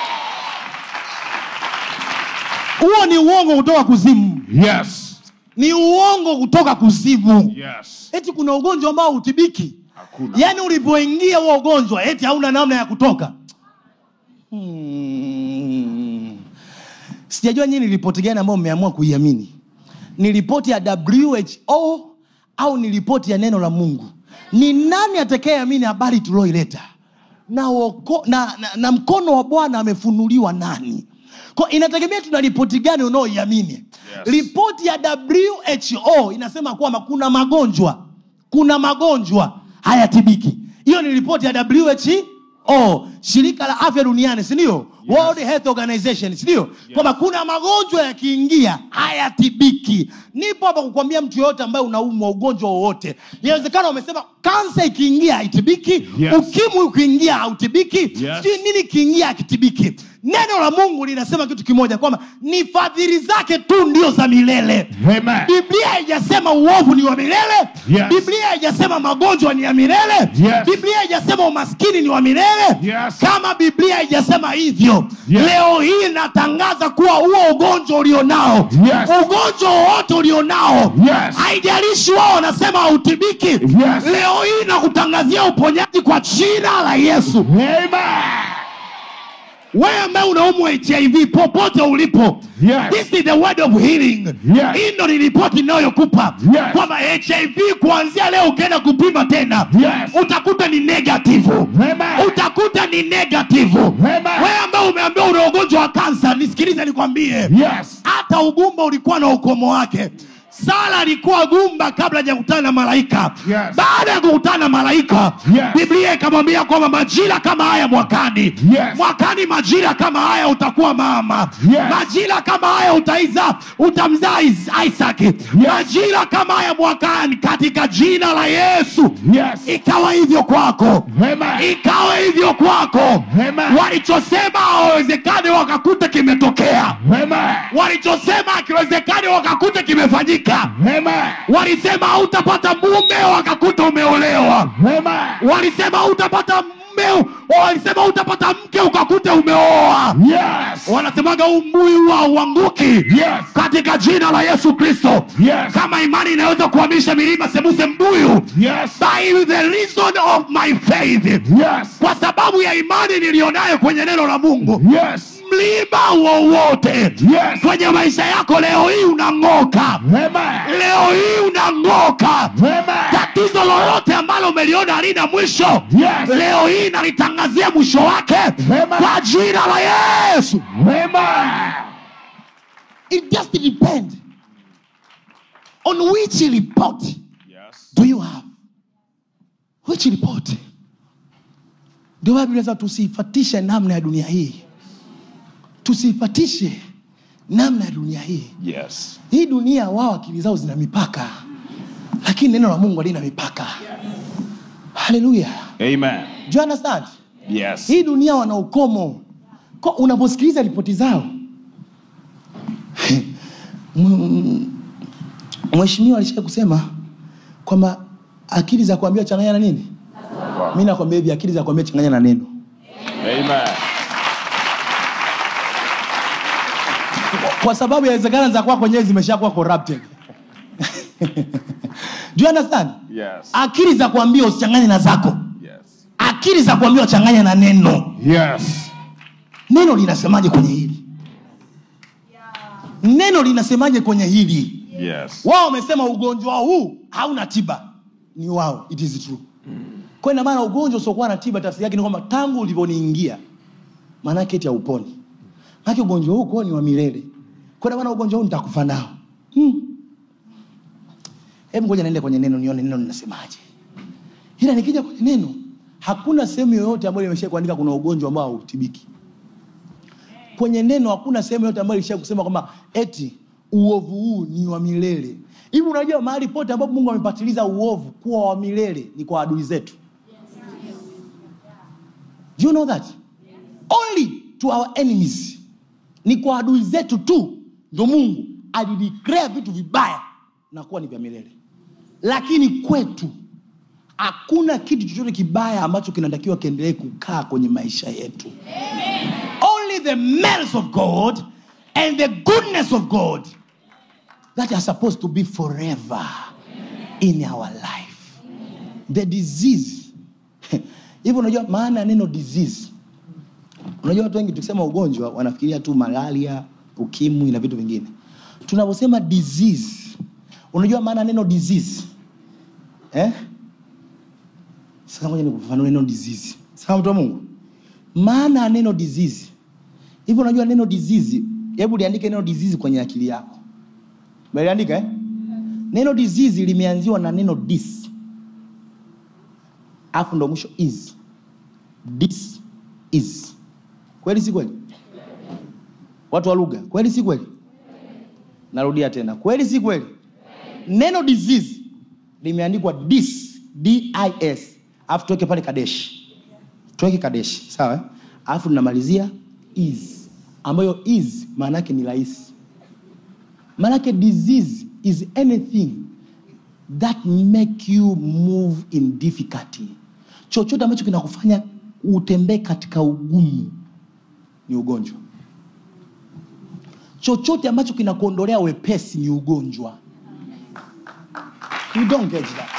S2: huo ni uongo kutoka kuzimu
S8: Yes.
S2: ni uongo kutoka kuzimu
S8: Yes.
S2: eti kuna ugonjwa ambao hutibiki
S8: Hakuna.
S2: yaani ulivyoingia huo ugonjwa eti hauna namna ya kutoka hmm. sijajua nyii ni ripoti gani ambayo mmeamua kuiamini ni ripoti ya who au ni ripoti ya neno la mungu ni nani atakayeamini habari tulioileta na, woko- na, na, na mkono wa bwana amefunuliwa nani kwa inategemea tuna ripoti gani unaoiamini yes. ripoti ya who inasema kwamba kuna magonjwa kuna magonjwa hayatibiki hiyo ni ripoti ya who shirika la afya duniani sindio yes. world health organization sindio yes. kwamba kuna magonjwa yakiingia hayatibiki nipo hapa kukwambia mtu yoyote ambaye unaumwa ugonjwa wowote inawezekana umesema kansa ikiingia haitibiki
S8: Yes.
S2: ukimwi ukiingia hautibiki
S8: Yes.
S2: sijui nini ikiingia hakitibiki neno la mungu linasema kitu kimoja kwamba ni fadhili zake tu ndio za milele
S8: Amen.
S2: biblia haijasema uovu ni wa milele
S8: Yes.
S2: biblia haijasema magonjwa ni ya milele
S8: Yes.
S2: biblia haijasema umaskini ni wa milele
S8: Yes.
S2: kama biblia haijasema hivyo
S8: Yes.
S2: leo hii natangaza kuwa huo ugonjwa ulionao
S8: Yes.
S2: ugonjwa wowote ulionao
S8: Yes.
S2: haijalishi wao wanasema hautibiki
S8: Yes.
S2: leo hii nakutangazia uponyaji kwa jina la yesu
S8: Amen.
S2: wewe ambaye unaumwa hiv popote ulipo
S8: Yes.
S2: this is the word of healing
S8: Yes.
S2: hii ndo ni ripoti inayokupa
S8: Yes.
S2: kwamba hiv kuanzia leo ukienda kupima tena
S8: Yes.
S2: utakuta ni negative
S8: Amen.
S2: utakuta ni negative
S8: Amen.
S2: wewe ambaye umeambiwa una ugonjwa wa kansa nisikilize nikwambie
S8: Yes.
S2: hata ugumba ulikuwa na ukomo wake sara alikuwa gumba kabla hajakutana na malaika
S8: Yes.
S2: baada ya kukutana na malaika
S8: Yes.
S2: biblia ikamwambia kwamba majira kama haya mwakani
S8: Yes.
S2: mwakani majira kama haya utakuwa mama
S8: Yes.
S2: majira kama haya utaiza utamzaa Is- isaac majira kama haya mwakani katika jina la yesu
S8: Yes.
S2: ikawa hivyo kwako
S8: Amen.
S2: ikawa hivyo kwako
S8: Amen.
S2: walichosema hawawezekani wakakuta kimetokea
S8: Amen.
S2: walichosema akiwezekani wakakuta kimefanyika
S8: Amen.
S2: walisema hautapata mume wakakuta umeolewa
S8: Amen.
S2: walisema hautapata mume walisema hautapata mke ukakuta umeoa
S8: Yes.
S2: wanasemaga huu mbuyu huwa hauanguki
S8: Yes.
S2: katika jina la yesu kristo
S8: Yes.
S2: kama imani inaweza kuhamisha milima semuse mbuyu
S8: Yes.
S2: by the reason of my faith
S8: Yes.
S2: kwa sababu ya imani niliyonayo kwenye neno la mungu
S8: Yes.
S2: mlima wowote
S8: Yes.
S2: kwenye maisha yako leo hii unang'oka
S8: Amen.
S2: leo hii unang'oka
S8: Amen.
S2: tatizo lolote ambalo umeliona halina mwisho
S8: Yes.
S2: leo hii nalitangazia mwisho wake
S8: Amen.
S2: kwa jina la yesu
S8: Amen.
S2: it just depend on which report
S8: Yes.
S2: do you have which report ndio maana Biblia inasema tusiifatishe namna ya dunia hii tusiifatishe namna ya dunia hii
S8: Yes.
S2: hii dunia wao akili zao zina mipaka lakini neno la mungu halina mipaka haleluya
S8: Amen.
S2: Do you understand
S8: Yes.
S2: hii dunia wana ukomo Ko- unaposikiliza ripoti zao M- mheshimiwa alishia kusema kwamba akili za kuambia changanya na nini mi nakwambia hivi akili za kuambia changanya na neno
S8: Amen.
S2: kwa sababu yawezekana za kwako wenyewe zimeshakuwa corrupted Do you understand
S8: Yes.
S2: akili za kuambia usichanganye na zako
S8: Yes.
S2: akili za kuambia uchanganye na neno
S8: Yes.
S2: neno linasemaje kwenye hili neno linasemaje kwenye hili
S8: Yes.
S2: wao wamesema ugonjwa huu hauna tiba ni wao it is true kwa ina maana ugonjwa usiokuwa na tiba tafsiri yake ni kwamba tangu ulivyoniingia maanake eti hauponi maanake ugonjwa huu kwao ni wa milele kwa ina maana ugonjwa huu nitakufa nao hmm. hebu ngoja naende kwenye neno nione neno linasemaje ila nikija kwenye neno hakuna sehemu yoyote ambayo imesha kuandika kuna ugonjwa ambao hautibiki kwenye neno hakuna sehemu yote ambayo ilisha kusema kwamba eti uovu huu ni wa milele hivi unajua mahali pote ambapo mungu amepatiliza uovu kuwa wa milele ni kwa adui zetu Do you know that only to our enemies ni kwa adui zetu tu ndo mungu alideclare vitu vibaya na kuwa ni vya milele lakini kwetu hakuna kitu chochote kibaya ambacho kinatakiwa kiendelee kukaa kwenye maisha yetu only the merits of god and the goodness of god that are supposed to be forever in our life the disease hivyo unajua maana ya neno disease unajua watu wengi tukisema ugonjwa wanafikiria tu malaria ukimwi na vitu vingine tunaposema disease unajua maana ya neno disease eh? sasa ngoja nikufafanue neno disease sawa mtu wa mungu maana ya neno disease hivyo unajua neno disease hebu liandike neno disease kwenye akili yako meliandika eh? neno disease limeanziwa na neno dis alafu ndo mwisho is dis is kweli si kweli watu wa lugha kweli si kweli narudia tena kweli si kweli neno disease limeandikwa dis dis alafu tuweke pale kadeshi tuweke kadeshi sawa eh? alafu tunamalizia is ambayo is maana yake ni rahisi maanake disease is anything that make you move in difficulty chochote ambacho kinakufanya utembee katika ugumu ni ugonjwa chochote ambacho kinakuondolea wepesi ni ugonjwa you don't get that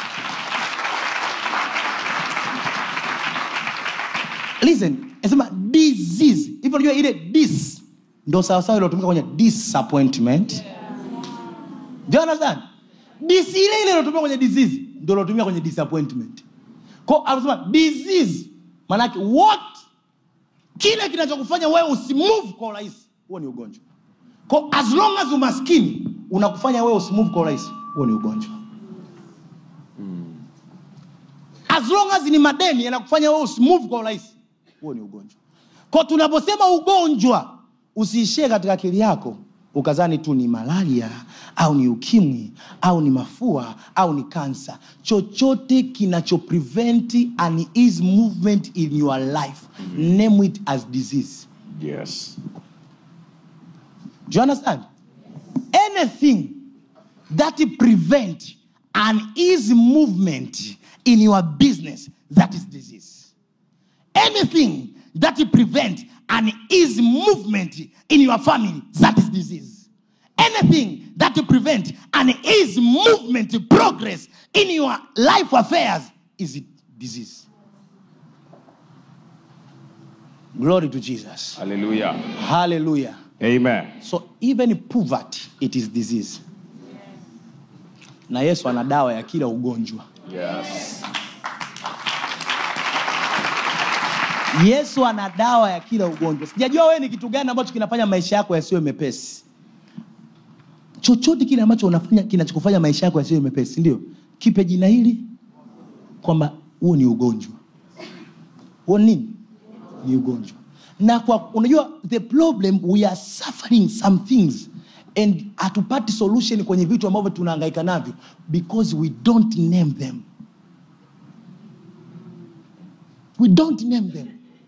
S2: listen nasema disease hivyo unajua ile dis ndo sawasawa iliotumika kwenye disappointment do you understand dis ile ile iliotumika kwenye disease ndo iliotumika kwenye disappointment ko anasema disease maanake what kile kinachokufanya wewe usimove kwa urahisi huo ni ugonjwa ko as long as umaskini unakufanya wewe usimove kwa urahisi huo ni ugonjwa as long as ni madeni yanakufanya wewe usimove kwa urahisi huo ni ugonjwa ko tunaposema ugonjwa usiishie katika akili yako ukazani tu ni malaria au ni ukimwi au ni mafua au ni kansa chochote kinacho prevent an ease movement in your life name it as disease
S3: Yes.
S2: do you understand anything that prevent an easy movement in your business that is disease anything that prevent an easy movement in your family that is disease anything that prevent an easy movement progress in your life affairs is disease glory to jesus
S3: Hallelujah.
S2: hallelujah
S3: Amen.
S2: so even poverty it is disease na yesu ana dawa ya kila ugonjwa
S3: Yes.
S2: yesu ana dawa ya kila ugonjwa sijajua wewe ni kitu gani ambacho kinafanya maisha yako yasiwe mepesi chochote kile ambacho unafanya kinachokufanya maisha yako yasiwe mepesi ndio kipe jina hili kwamba huo ni ugonjwa huo ni nini ni ugonjwa na kwa unajua the problem we are suffering some things and hatupati solution kwenye vitu ambavyo tunahangaika navyo because we don't name them we don't name them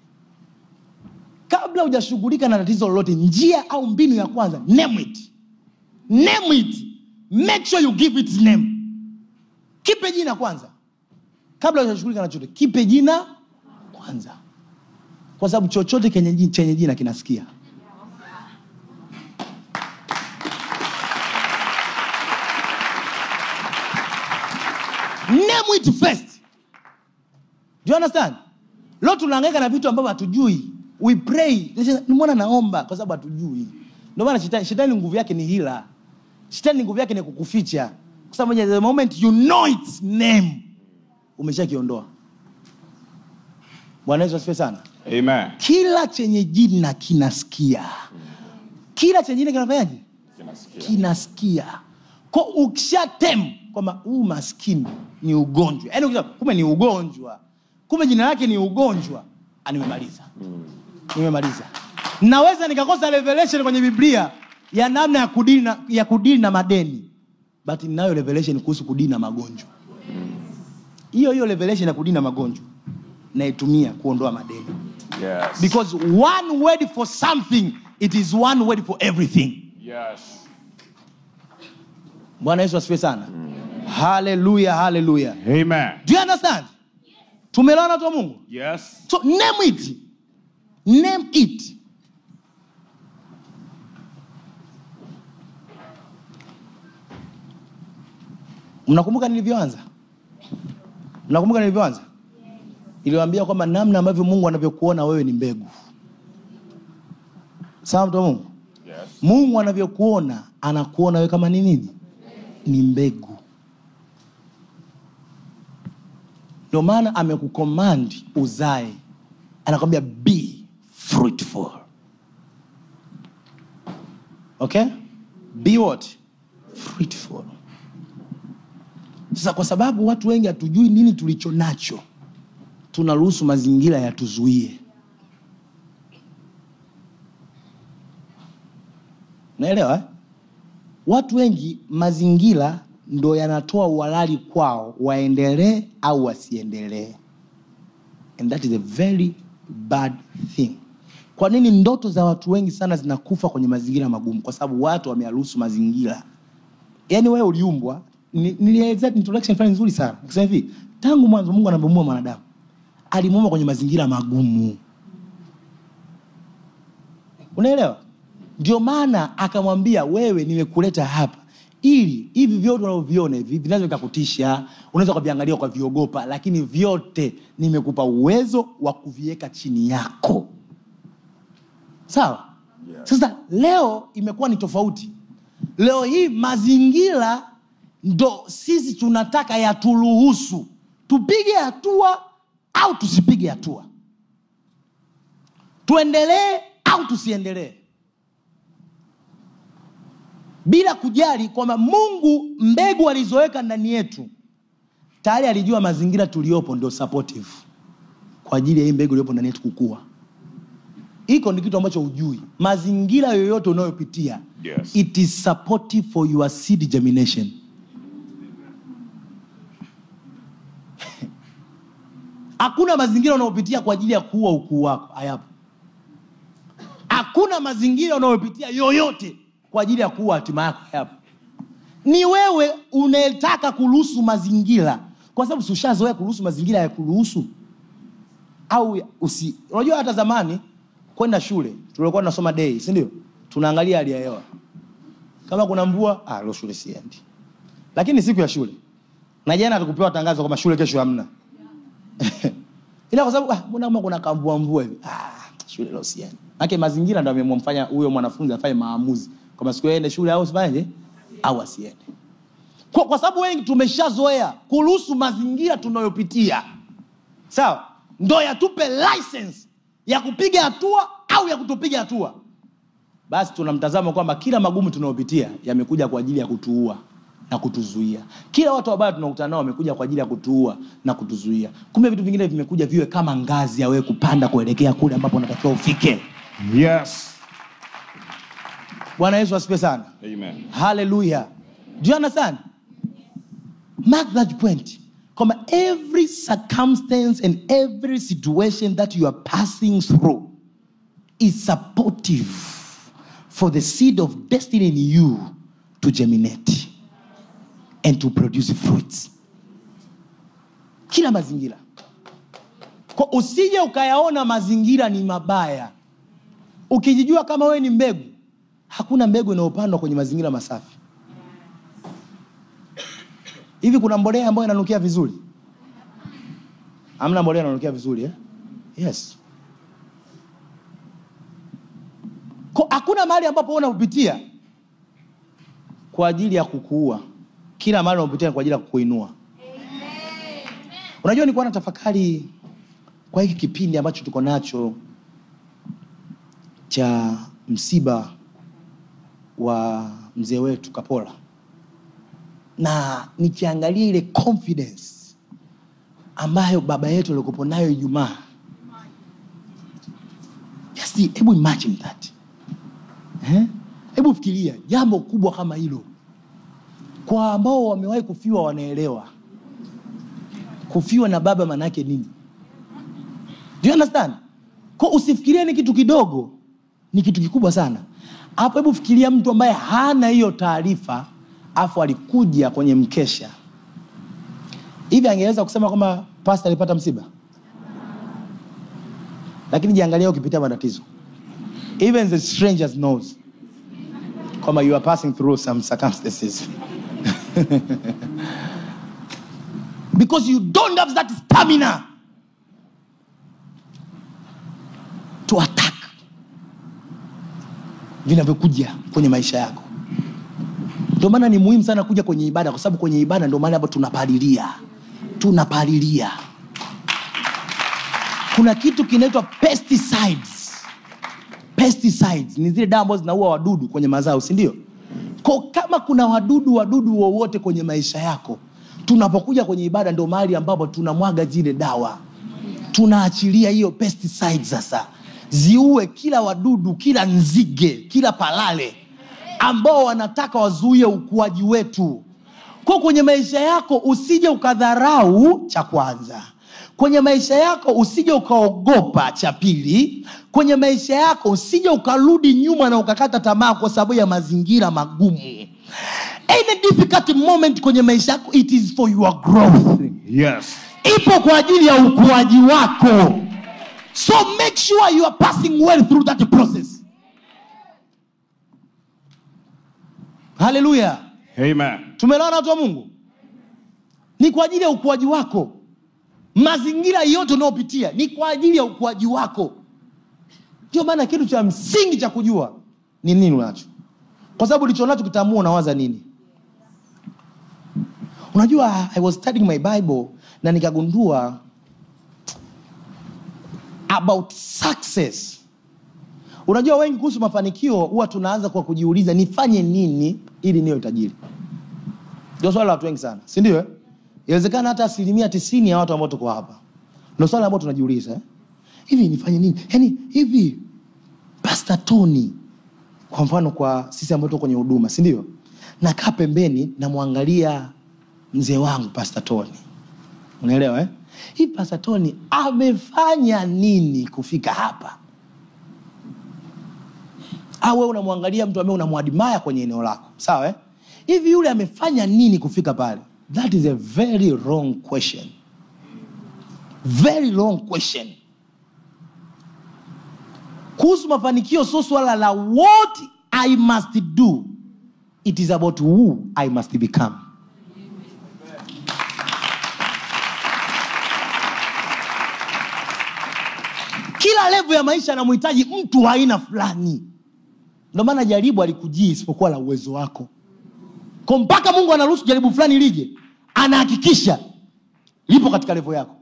S2: kabla hujashughulika na tatizo lolote njia au mbinu ya kwanza name it name it make sure you give it name kipe jina kwanza kabla hujashughulika na chochote kipe jina kwanza kwa sababu chochote kenye ji- chenye jina kinasikia name it first do you understand leo tunaangaika na vitu ambavyo hatujui we pray nimeona naomba kwa sababu hatujui ndio maana shetani, shetani nguvu yake ni hila shetani nguvu yake ni kukuficha kwa sababu the moment you know its name umeshakiondoa bwana yesu asifiwe sana
S3: Amen.
S2: kila chenye jina kinasikia kila chenye jina kinafanyaje
S3: Kinasikia.
S2: kinasikia ko ukishatem kwamba huu maskini ni ugonjwa yaani ukisema, kumbe ni ugonjwa kumbe jina lake ni ugonjwa Ah, nimemaliza nimemaliza naweza nikakosa revelation kwenye biblia ya namna ya kudili na, ya kudili na madeni but ninayo revelation kuhusu kudili na magonjwa hiyo hiyo revelation ya kudili na magonjwa naitumia kuondoa madeni
S3: Yes.
S2: because one word for something it is one word for everything
S3: Yes.
S2: bwana yesu asifiwe sana haleluya haleluya
S3: Amen.
S2: do you understand tumeelewana watu wa mungu
S3: Yes.
S2: so name it name it mnakumbuka nilivyoanza mnakumbuka nilivyoanza iliwambia kwamba namna ambavyo mungu anavyokuona wewe ni mbegu sawa mtu wa mungu
S3: Yes.
S2: mungu anavyokuona anakuona wewe kama ni nini ni mbegu ndio maana amekukomandi uzae anakwambia be fruitful okay be what fruitful sasa kwa sababu watu wengi hatujui nini tulicho nacho tunaruhusu mazingira yatuzuie naelewa eh? watu wengi mazingira ndo yanatoa uhalali kwao waendelee au wasiendelee and that is a very bad thing kwa nini ndoto za watu wengi sana zinakufa kwenye mazingira magumu kwa sababu watu wamearuhusu mazingira yaani wewe uliumbwa ni- nilielezea introduction fulani nzuri sana kusema hivi tangu mwanzo mungu anapomuumba mwanadamu alimuumba kwenye mazingira magumu unaelewa ndio maana akamwambia wewe nimekuleta hapa ili hivi vyote unavyoviona hivi vinaweza vikakutisha unaweza ukaviangalia ukaviogopa lakini vyote nimekupa uwezo wa kuviweka chini yako sawa sasa leo imekuwa ni tofauti leo hii mazingira ndo sisi tunataka yaturuhusu tupige hatua au tusipige hatua tuendelee au tusiendelee bila kujali kwamba mungu mbegu alizoweka ndani yetu tayari alijua mazingira tuliyopo ndio supportive kwa ajili ya hii mbegu iliyopo ndani yetu kukua hiko ni kitu ambacho hujui mazingira yoyote unayopitia
S3: Yes.
S2: it is supportive for your seed germination hakuna mazingira unayopitia kwa ajili ya kuua ukuu wako hayapo hakuna mazingira unayopitia yoyote kwa ajili ya kuua hatima yako hayapo ni wewe unayetaka kuruhusu mazingira kwa sababu si ushazoea kuruhusu mazingira ya kuruhusu au ya- usi unajua hata zamani kwenda shule tulikuwa tunasoma dei si ndio tunaangalia hali ya hewa kama kuna mvua ah, leo shule siendi lakini siku ya shule na jana tukupewa tangazo kwamba shule kesho hamna ila kwa sababu ah, mbona kama kuna kamvua mvua hivi ah, shule leo siendi Maana mazingira ndio amemfanya huyo mwanafunzi afanye maamuzi kwamba siku aende shule au sifanyeje au asiende kwa, kwa sababu wengi tumeshazoea kuruhusu mazingira tunayopitia sawa ndo yatupe license ya kupiga hatua au ya kutopiga hatua basi tunamtazama kwamba kila magumu tunayopitia yamekuja kwa ajili ya kutuua na kutuzuia kila watu wabaya tunakutana nao wamekuja kwa ajili ya kutuua na kutuzuia kumbe vitu vingine vimekuja viwe kama ngazi ya wewe kupanda kuelekea kule ambapo unatakiwa ufike
S3: Yes.
S2: bwana yesu asipe sana
S3: Amen.
S2: haleluya do you understand mark that point kwamba every circumstance and every situation that you are passing through is supportive for the seed of destiny in you to germinate and to produce fruits kila mazingira Kwa usije ukayaona mazingira ni mabaya ukijijua kama wewe ni mbegu hakuna mbegu inayopandwa kwenye mazingira masafi hivi kuna mbolea ambayo inanukia vizuri amna mbolea inanukia vizuri eh? yes Ko, hakuna mahali ambapo wewe unapitia kwa ajili ya kukuua kila mahali unapitia ni kwa ajili ya kukuinua unajua nilikuwa na tafakari kwa hiki kipindi ambacho tuko nacho cha msiba wa mzee wetu kapola na nikiangalia ile confidence ambayo baba yetu alikupo nayo ijumaa Just hebu imagine that Eh? hebu fikiria jambo kubwa kama hilo kwa ambao wamewahi kufiwa wanaelewa kufiwa na baba maanaake nini Do you understand ko usifikirie ni kitu kidogo ni kitu kikubwa sana hapo hebu fikiria mtu ambaye hana hiyo taarifa afu alikuja kwenye mkesha hivi angeweza kusema kwamba pasta alipata msiba lakini jiangalia ukipitia matatizo even the strangers knows kwamba you are passing through some circumstances because you don't have that stamina to attack vinavyokuja kwenye maisha yako ndio maana ni muhimu sana kuja kwenye ibada kwa sababu kwenye ibada ndio mahali hapo tunapalilia tunapalilia kuna kitu kinaitwa pesticides pesticides ni zile dawa ambazo zinaua wadudu kwenye mazao si ndio ko kama kuna wadudu wadudu wowote kwenye maisha yako tunapokuja kwenye ibada ndio mahali ambapo tunamwaga zile dawa tunaachilia hiyo pesticide sasa ziue kila wadudu kila nzige kila palale ambao wanataka wazuie ukuaji wetu kwa kwenye maisha yako usije ukadharau cha kwanza kwenye maisha yako usije ukaogopa cha pili kwenye maisha yako usije ukarudi nyuma na ukakata tamaa kwa sababu ya mazingira magumu any difficult moment kwenye maisha yako it is for your growth
S3: Yes.
S2: ipo kwa ajili ya ukuaji wako so make sure you are passing well through that process haleluya
S3: Amen.
S2: tumeelewana watu wa mungu ni kwa ajili ya ukuaji wako mazingira yote unayopitia ni kwa ajili ya ukuaji wako ndio maana kitu cha msingi cha kujua ni nini unacho kwa sababu ulicho nacho kitaamua unawaza nini unajua i was studying my bible na nikagundua about success unajua wengi kuhusu mafanikio huwa tunaanza kwa kujiuliza nifanye nini ili niwe tajiri ndio swala la watu wengi sana si ndio eh? inawezekana hata asilimia tisini ya watu ambao tuko hapa ndio swala ambao tunajiuliza eh? hivi nifanye nini yaani hivi pasta tony kwa mfano kwa sisi ambao tuko kwenye huduma si ndio nakaa pembeni namwangalia mzee wangu pasta tony unaelewa eh? hii pasta tony amefanya nini kufika hapa au wewe unamwangalia mtu ambaye unamwadimaya kwenye eneo lako sawa eh? hivi yule amefanya nini kufika pale that is a very wrong question very wrong question kuhusu mafanikio sio swala la what i must do it is about who i must become kila levo ya maisha anamhitaji mtu wa aina fulani ndio maana jaribu alikujii isipokuwa la uwezo wako ko mpaka mungu anaruhusu jaribu fulani lije anahakikisha lipo katika levo yako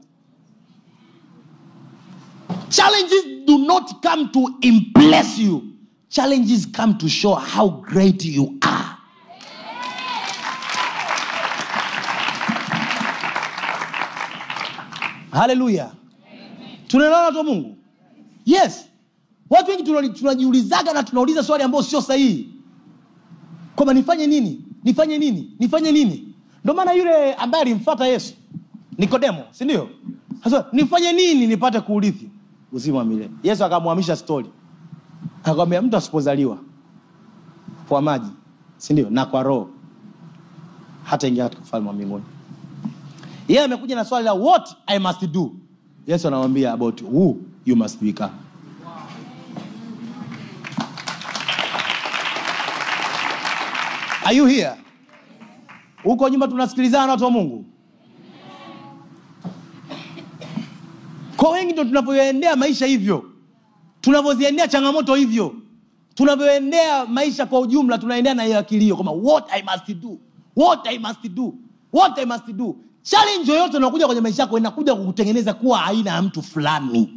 S2: challenges do not come to impress you challenges come to show how great you are haleluya tunaelewana watu wa mungu yes watu wengi tunali- tunajiulizaga na tunauliza swali ambayo sio sahihi kwamba nifanye nini nifanye nini nifanye nini ndio maana yule ambaye alimfata yesu nikodemo si ndio sasa nifanye nini nipate kuurithi uzima wa milele yesu akamwamisha stori akamwambia mtu asipozaliwa kwa maji si ndio na kwa roho hata ingia katika ufalme wa mbinguni yeye amekuja na swali la what i must do yesu anamwambia about who you must become are you here huko nyuma tunasikilizana na watu wa mungu kwa wengi ndo tunavyoendea maisha hivyo tunavyoziendea changamoto hivyo tunavyoendea maisha kwa ujumla tunaendea na hiyo akilio kwamba what i must do what i must do what i must do challenge yoyote unakuja kwenye maisha yako inakuja kukutengeneza kuwa aina ya mtu fulani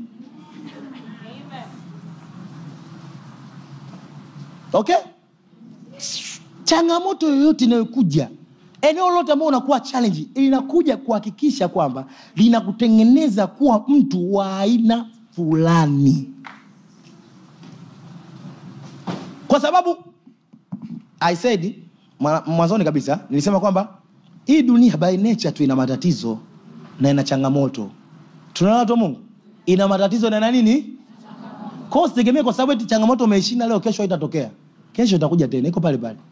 S2: okay changamoto yoyote inayokuja eneo lote ambao unakuwa challenge linakuja kuhakikisha kwamba linakutengeneza kuwa mtu wa aina fulani kwa sababu i said mwa- mwanzoni kabisa nilisema kwamba hii dunia by nature tu ina matatizo na ina changamoto tunaona watu wa mungu ina matatizo na ina nini kwao usitegemee kwa sababu eti changamoto umeishinda leo kesho haitatokea kesho itakuja tena iko pale pale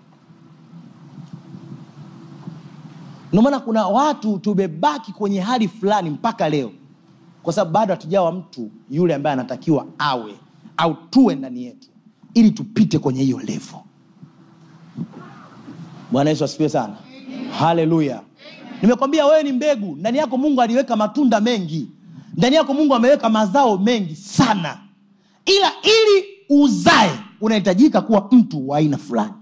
S2: ndio maana kuna watu tumebaki kwenye hali fulani mpaka leo kwa sababu bado hatujawa mtu yule ambaye anatakiwa awe au tuwe ndani yetu ili tupite kwenye hiyo levo bwana yesu asifiwe sana haleluya nimekwambia wewe ni mbegu ndani yako mungu aliweka matunda mengi ndani yako mungu ameweka mazao mengi sana ila ili uzae unahitajika kuwa mtu wa aina fulani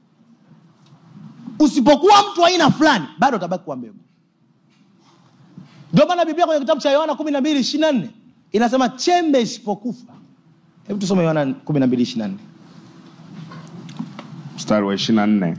S2: usipokuwa mtu wa aina fulani bado utabaki kuwa mbegu ndio maana biblia kwenye kitabu cha yohana kumi na mbili ishiri na nne inasema chembe isipokufa hebu tusome yohana kumi na mbili ishiri na nne
S3: mstari wa ishiri na nne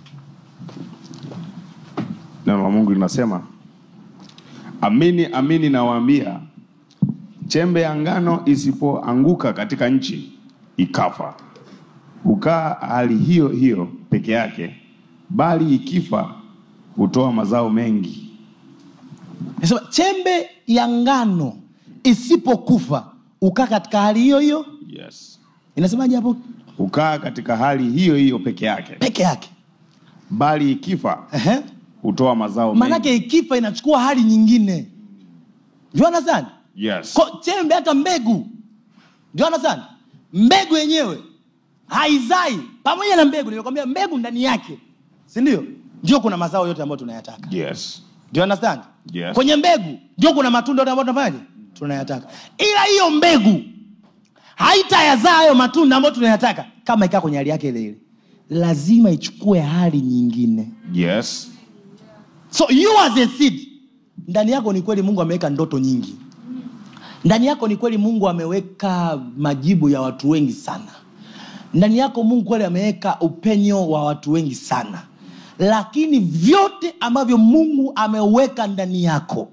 S3: neno la mungu linasema amini amini nawaambia chembe ya ngano isipoanguka katika nchi ikafa hukaa hali hiyo hiyo peke yake, bali ikifa hutoa mazao mengi.
S2: Nasema chembe ya ngano isipokufa ukaa katika hali hiyo hiyo
S3: Yes.
S2: inasemaje hapo
S3: Hukaa katika hali hiyo hiyo peke yake,
S2: peke yake
S3: bali ikifa
S2: Ehe.
S3: hutoa mazao mengi.
S2: maanake ikifa inachukua hali nyingine Do you understand?
S3: Yes.
S2: Ko, chembe hata mbegu Do you understand? mbegu yenyewe haizai pamoja na mbegu nimekwambia mbegu ndani yake si ndio ndio kuna mazao yote ambayo tunayataka
S3: Yes.
S2: Do you understand?
S3: Yes.
S2: kwenye mbegu ndio kuna matunda yote ambayo tunafanyaje tunayataka ila hiyo mbegu haitayazaa hayo matunda ambayo tunayataka kama ikaa kwenye hali yake ile ile lazima ichukue hali nyingine
S3: Yes.
S2: so you as a seed ndani yako ni kweli mungu ameweka ndoto nyingi ndani yako ni kweli mungu ameweka majibu ya watu wengi sana ndani yako mungu kweli ameweka upenyo wa watu wengi sana lakini vyote ambavyo mungu ameweka ndani yako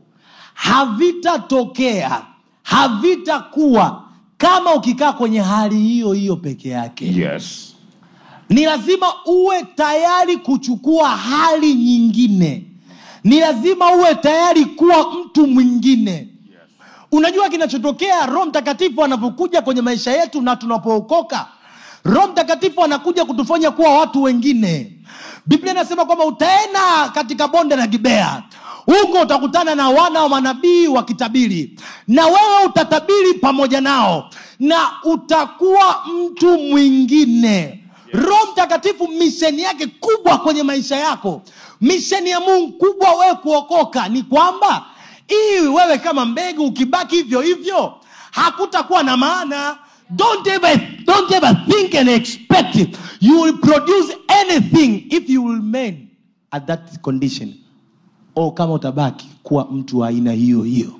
S2: havitatokea havitakuwa kama ukikaa kwenye hali hiyo hiyo peke yake
S3: Yes.
S2: ni lazima uwe tayari kuchukua hali nyingine ni lazima uwe tayari kuwa mtu mwingine unajua kinachotokea roho mtakatifu anapokuja kwenye maisha yetu na tunapookoka roho mtakatifu anakuja kutufanya kuwa watu wengine biblia inasema kwamba utaenda katika bonde la gibea huko utakutana na wana wa manabii wakitabiri na wewe utatabiri pamoja nao na utakuwa mtu mwingine roho mtakatifu misheni yake kubwa kwenye maisha yako misheni ya mungu kubwa wewe kuokoka ni kwamba ili wewe kama mbegu ukibaki hivyo hivyo hakutakuwa na maana don't ever, don't ever think and expect it. you will produce anything if you will remain at that condition o kama utabaki kuwa mtu wa aina hiyo hiyo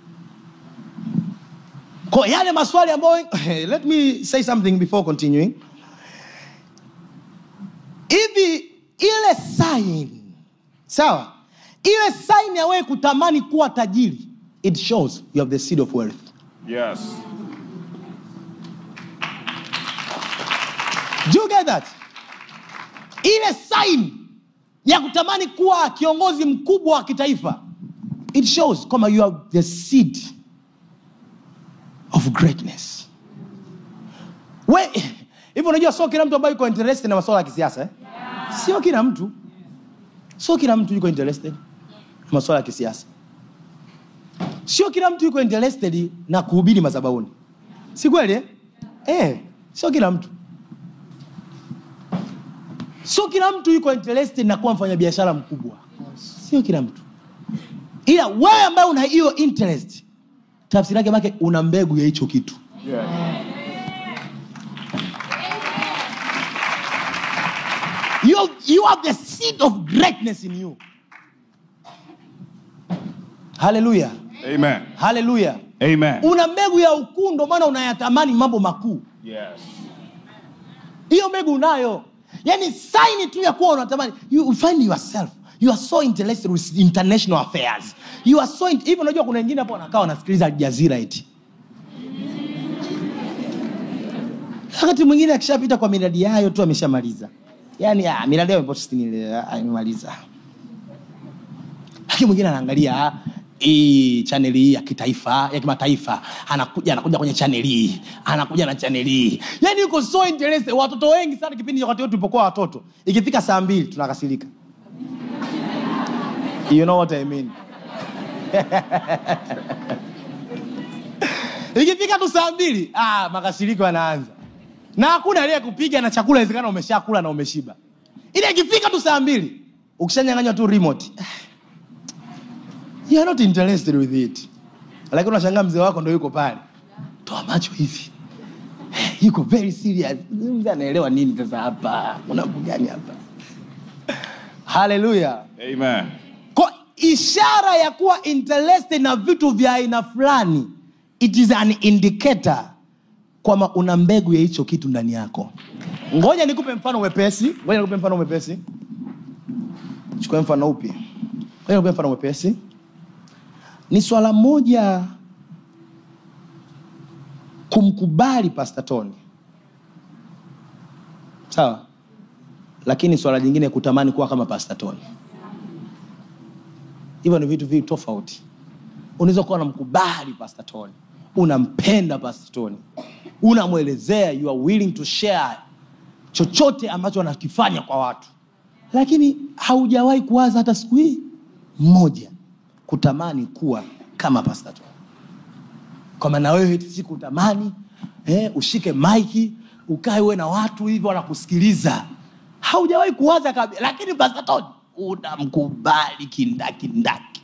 S2: kwa yale maswali ambayo let me say something before continuing hivi ile sign sawa ile sign ya wewe kutamani kuwa tajiri it shows you have the seed of wealth
S3: Yes.
S2: Do you get that ile sign ya kutamani kuwa kiongozi mkubwa wa kitaifa it shows kwamba you have the seed of greatness we hivi unajua sio kila mtu ambaye yuko interested na masuala ya kisiasa eh? sio kila mtu sio kila mtu yuko interested na masuala ya kisiasa sio kila mtu yuko interested na kuhubiri madhabahuni si kweli eh? Eh, sio kila mtu sio kila mtu yuko interested na kuwa mfanyabiashara mkubwa sio kila mtu ila wewe ambaye una hiyo interest tafsiri yake make una mbegu ya hicho kitu you, you have the seed of greatness in you haleluya
S3: Amen.
S2: haleluya
S3: Amen.
S2: una mbegu ya ukuu ndo maana unayatamani mambo makuu
S3: Yes.
S2: hiyo mbegu unayo yani saini tu ya kuwa unatamani you find yourself you are so interested with international affairs you are so in- hivi unajua kuna wengine hapo wanakaa wanasikiliza aljazira eti wakati mwingine akishapita kwa miradi yayo tu ameshamaliza yani ah, miradi yayo imemaliza lakini mwingine anaangalia ah, hii chaneli hii ya kitaifa ya kimataifa anakuja anakuja kwenye chaneli hii anakuja na chaneli hii yani yuko so interested watoto wengi sana kipindi cha wakati wetu tulipokuwa watoto ikifika saa mbili tunakasirika you know what I mean ikifika tu saa mbili ah, makasiriko yanaanza na hakuna aliye kupiga na chakula inawezekana umeshakula na umeshiba ile ikifika tu saa mbili ukishanyanganywa tu remote you are not interested with it lakini unashangaa mzee wako ndo yuko pale toa macho hivi yuko very serious Huyu mzee anaelewa nini sasa hapa kuna mambo gani hapa haleluya
S3: Amen.
S2: kwa ishara ya kuwa interested na vitu vya aina fulani it is an indicator kwamba una mbegu ya hicho kitu ndani yako ngoja nikupe mfano mwepesi ngoja nikupe mfano mwepesi chukue mfano upi ngoja nikupe mfano mwepesi ni swala moja kumkubali pastor tony sawa lakini swala jingine kutamani kuwa kama Pastor Tony hivyo ni vitu viwili tofauti unaweza kuwa unamkubali Pastor Tony unampenda Pastor Tony unamwelezea you are willing to share chochote ambacho anakifanya kwa watu lakini haujawahi kuwaza hata siku hii moja kutamani kuwa kama Pastor Tony kwamba na wewe eti siku utamani eh, ushike maiki ukae uwe na watu hivyo wanakusikiliza haujawahi kuwaza kabisa lakini Pastor Tony unamkubali kindakindaki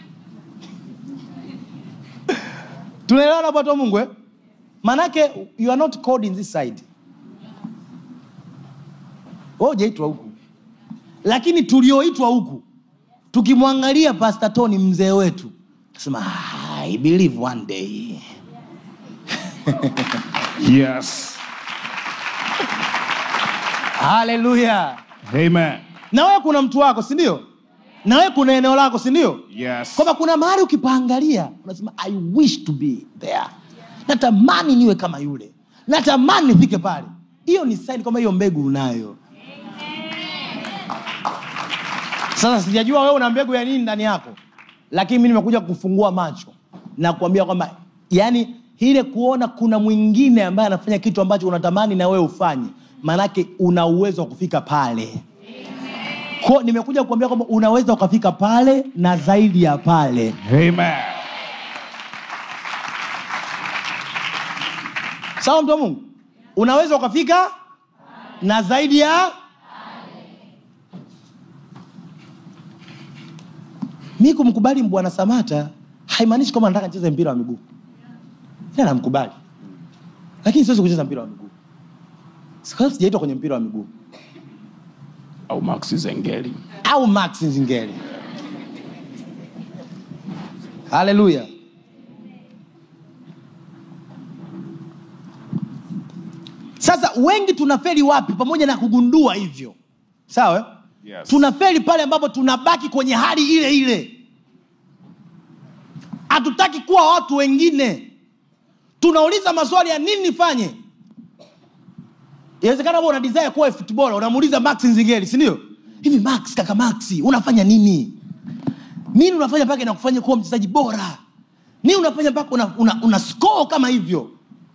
S2: tunaelewana pato mungu eh? manake you are not called in this side wewe hujaitwa huku lakini tulioitwa huku tukimwangalia Pastor Tony mzee wetu nasema I believe one day
S8: Yes.
S2: haleluya
S8: Amen.
S2: na wewe kuna mtu wako si ndio na wewe kuna eneo lako si ndio
S8: Yes.
S2: kwamba kuna mahali ukipaangalia unasema i wish to be there natamani niwe kama yule natamani nifike pale hiyo ni saini kwamba hiyo mbegu unayo sasa sijajua wewe una mbegu ya nini ndani yako lakini mi nimekuja kufungua macho na kuambia kwamba yani ile kuona kuna mwingine ambaye anafanya kitu ambacho unatamani na wewe ufanye maanake una uwezo wa kufika pale ko nimekuja kuambia kwamba unaweza ukafika pale na zaidi ya pale
S8: Amen.
S2: sawa mtu wa mungu unaweza ukafika na zaidi ya mi kumkubali bwana samata haimaanishi kwamba nataka nicheze mpira wa miguu ila namkubali lakini siwezi kucheza mpira wa miguu Kwa sababu sijaitwa kwenye mpira wa miguu
S8: Au Max Zengeli.
S2: au max nzingeli haleluya sasa wengi tunaferi wapi pamoja na kugundua hivyo sawa eh?
S8: Yes.
S2: tunaferi pale ambapo tunabaki kwenye hali ile ile hatutaki kuwa watu wengine tunauliza maswali ya nini nifanye inawezekana wewe una desire kuwa footballer unamuuliza max nzingeli si ndio hivi max kaka max unafanya nini nini unafanya mpaka inakufanya kuwa mchezaji bora nini unafanya mpaka una, una, una score kama hivyo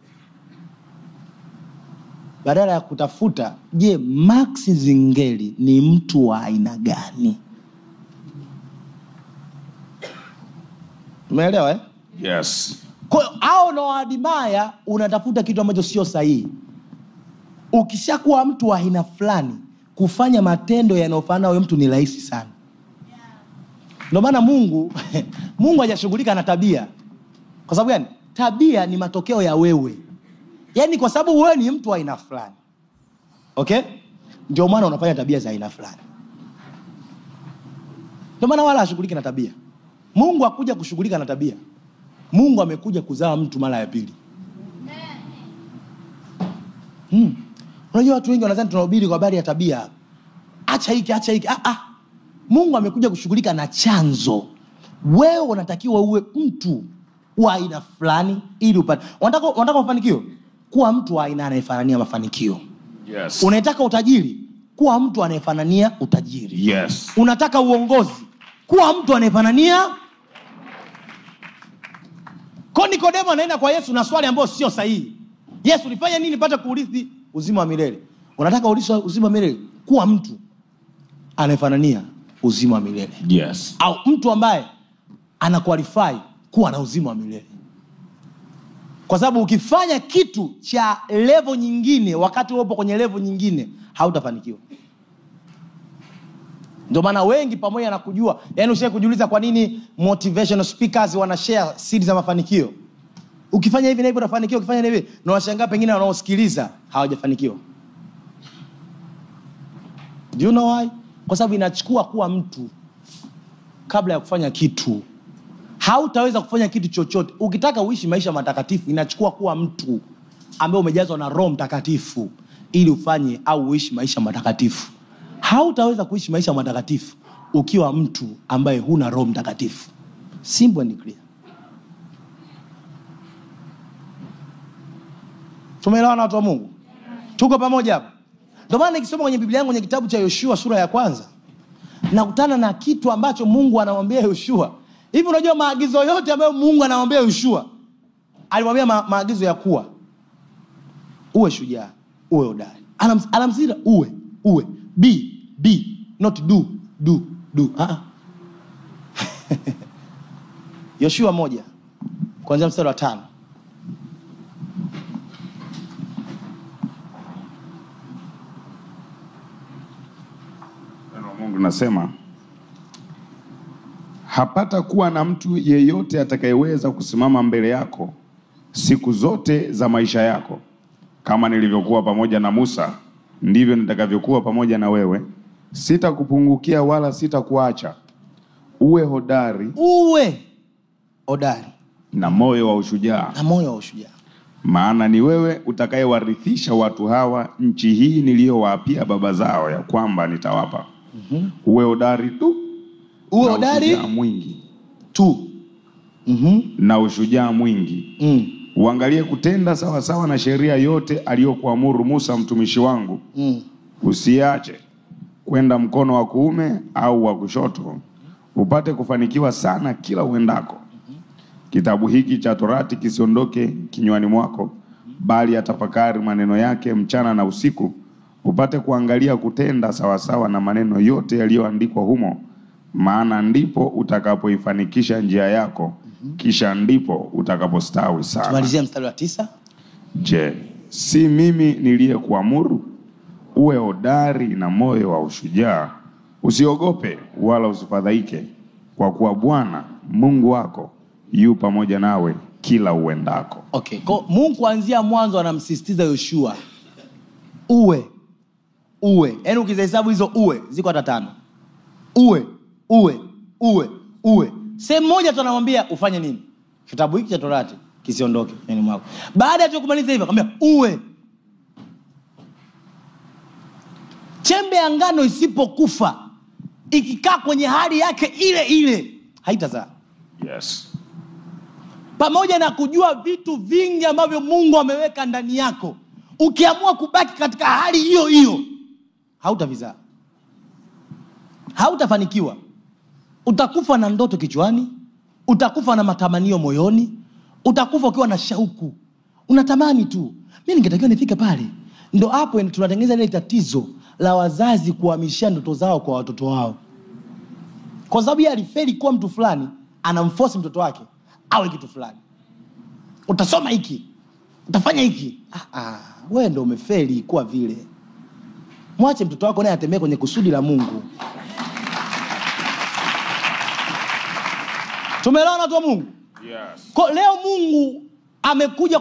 S2: badala ya kutafuta je max zingeli ni mtu wa aina gani umeelewa eh?
S8: Yes.
S2: kwa hiyo au unaoadimaya unatafuta kitu ambacho sio sahihi ukishakuwa mtu wa aina fulani kufanya matendo yanayofanana huyo mtu ni rahisi sana ndio maana mungu mungu hajashughulika na tabia kwa sababu gani tabia ni matokeo ya wewe yaani kwa sababu wewe ni mtu wa aina fulani okay ndio maana unafanya tabia za aina fulani ndio maana wala hashughuliki na tabia mungu hakuja kushughulika na tabia mungu amekuja kuzaa mtu mara ya pili hmm. unajua watu wengi wanadhani tunahubiri kwa habari ya tabia acha hiki acha hiki ah, ah. mungu amekuja kushughulika na chanzo wewe unatakiwa uwe mtu wa aina fulani ili upate unataka unataka mafanikio kuwa mtu wa aina anayefanania mafanikio
S8: Yes.
S2: unataka utajiri kuwa mtu anayefanania utajiri
S8: Yes.
S2: unataka uongozi kuwa mtu anayefanania ko nikodemo anaenda kwa yesu na swali ambayo sio sahihi yesu nifanye nini pate kuurithi uzima wa milele unataka urithi uzima wa milele kuwa mtu anayefanania uzima wa milele
S8: Yes.
S2: au mtu ambaye ana qualify kuwa na uzima wa milele kwa sababu ukifanya kitu cha levo nyingine wakati upo kwenye levo nyingine hautafanikiwa ndio maana wengi pamoja na kujua yani ushai kujiuliza kwa nini motivational speakers wana share siri za mafanikio ukifanya hivi na hivi utafanikiwa ukifanya hivi na washangaa pengine wanaosikiliza hawajafanikiwa Do you know why? kwa sababu inachukua kuwa mtu kabla ya kufanya kitu hautaweza kufanya kitu chochote ukitaka uishi maisha matakatifu inachukua kuwa mtu ambaye umejazwa na roho mtakatifu ili ufanye au uishi maisha matakatifu hautaweza kuishi maisha matakatifu ukiwa mtu ambaye huna roho mtakatifu simple and clear tumeelewana watu wa mungu tuko pamoja hapa ndio maana nikisoma kwenye biblia yangu kwenye kitabu cha yoshua sura ya kwanza nakutana na kitu ambacho mungu anamwambia yoshua hivi unajua maagizo yote ambayo mungu anamwambia yoshua alimwambia ma, maagizo ya kuwa uwe shujaa uwe hodari Anam- anamsisitiza uwe uwe be be not do do do Ah, ah. yoshua moja kuanzia mstari wa tano
S3: Neno la Mungu linasema hapata kuwa na mtu yeyote atakayeweza kusimama mbele yako siku zote za maisha yako. Kama nilivyokuwa pamoja na Musa, ndivyo nitakavyokuwa pamoja na wewe. Sitakupungukia wala sitakuacha. Uwe hodari
S2: uwe hodari
S3: na moyo wa ushujaa,
S2: na moyo wa ushujaa
S3: maana ni wewe utakayewarithisha watu hawa nchi hii niliyowaapia baba zao ya kwamba nitawapa. Uwe hodari tu
S2: uwe
S3: na
S2: hodari
S3: ushujaa mwingi
S2: tu mm-hmm.
S3: na ushujaa mwingi
S2: mm.
S3: uangalie kutenda sawasawa na sheria yote aliyokuamuru Musa mtumishi wangu,
S2: Mm.
S3: usiache kwenda mkono wa kuume au wa kushoto, upate kufanikiwa sana kila uendako. Kitabu hiki cha Torati kisiondoke kinywani mwako, bali atafakari maneno yake mchana na usiku, upate kuangalia kutenda sawasawa na maneno yote yaliyoandikwa humo, maana ndipo utakapoifanikisha njia yako, kisha ndipo utakapostawi sana.
S2: tumalizia mstari wa tisa
S3: Je, si mimi niliyekuamuru? Uwe hodari na moyo wa ushujaa, usiogope wala usifadhaike, kwa kuwa Bwana Mungu wako yu pamoja nawe kila uendako.
S2: okay. Ko, mungu kuanzia mwanzo anamsisitiza yoshua uwe uwe yaani ukizihesabu hizo uwe ziko hata tano uwe uwe uwe uwe sehemu moja tu anamwambia ufanye nini kitabu hiki cha torati kisiondoke yani mwako baada ya tu kumaliza hivyo akamwambia uwe chembe ya ngano isipokufa ikikaa kwenye hali yake ile ile haitazaa
S3: Yes.
S2: pamoja na kujua vitu vingi ambavyo mungu ameweka ndani yako ukiamua kubaki katika hali hiyo hiyo hautavizaa hautafanikiwa utakufa na ndoto kichwani utakufa na matamanio moyoni utakufa ukiwa na shauku unatamani tu mi ningetakiwa nifike pale ndo hapo tunatengeneza ile tatizo la wazazi kuhamishia ndoto zao kwa watoto wao kwa sababu yeye alifeli kuwa mtu fulani anamfosi mtoto wake awe kitu fulani utasoma hiki utafanya hiki ah, ah, wewe ndo umefeli kuwa vile mwache mtoto wako naye atembee kwenye kusudi la mungu tumeelewana watu wa mungu
S3: Yes.
S2: Ko, leo mungu amekuja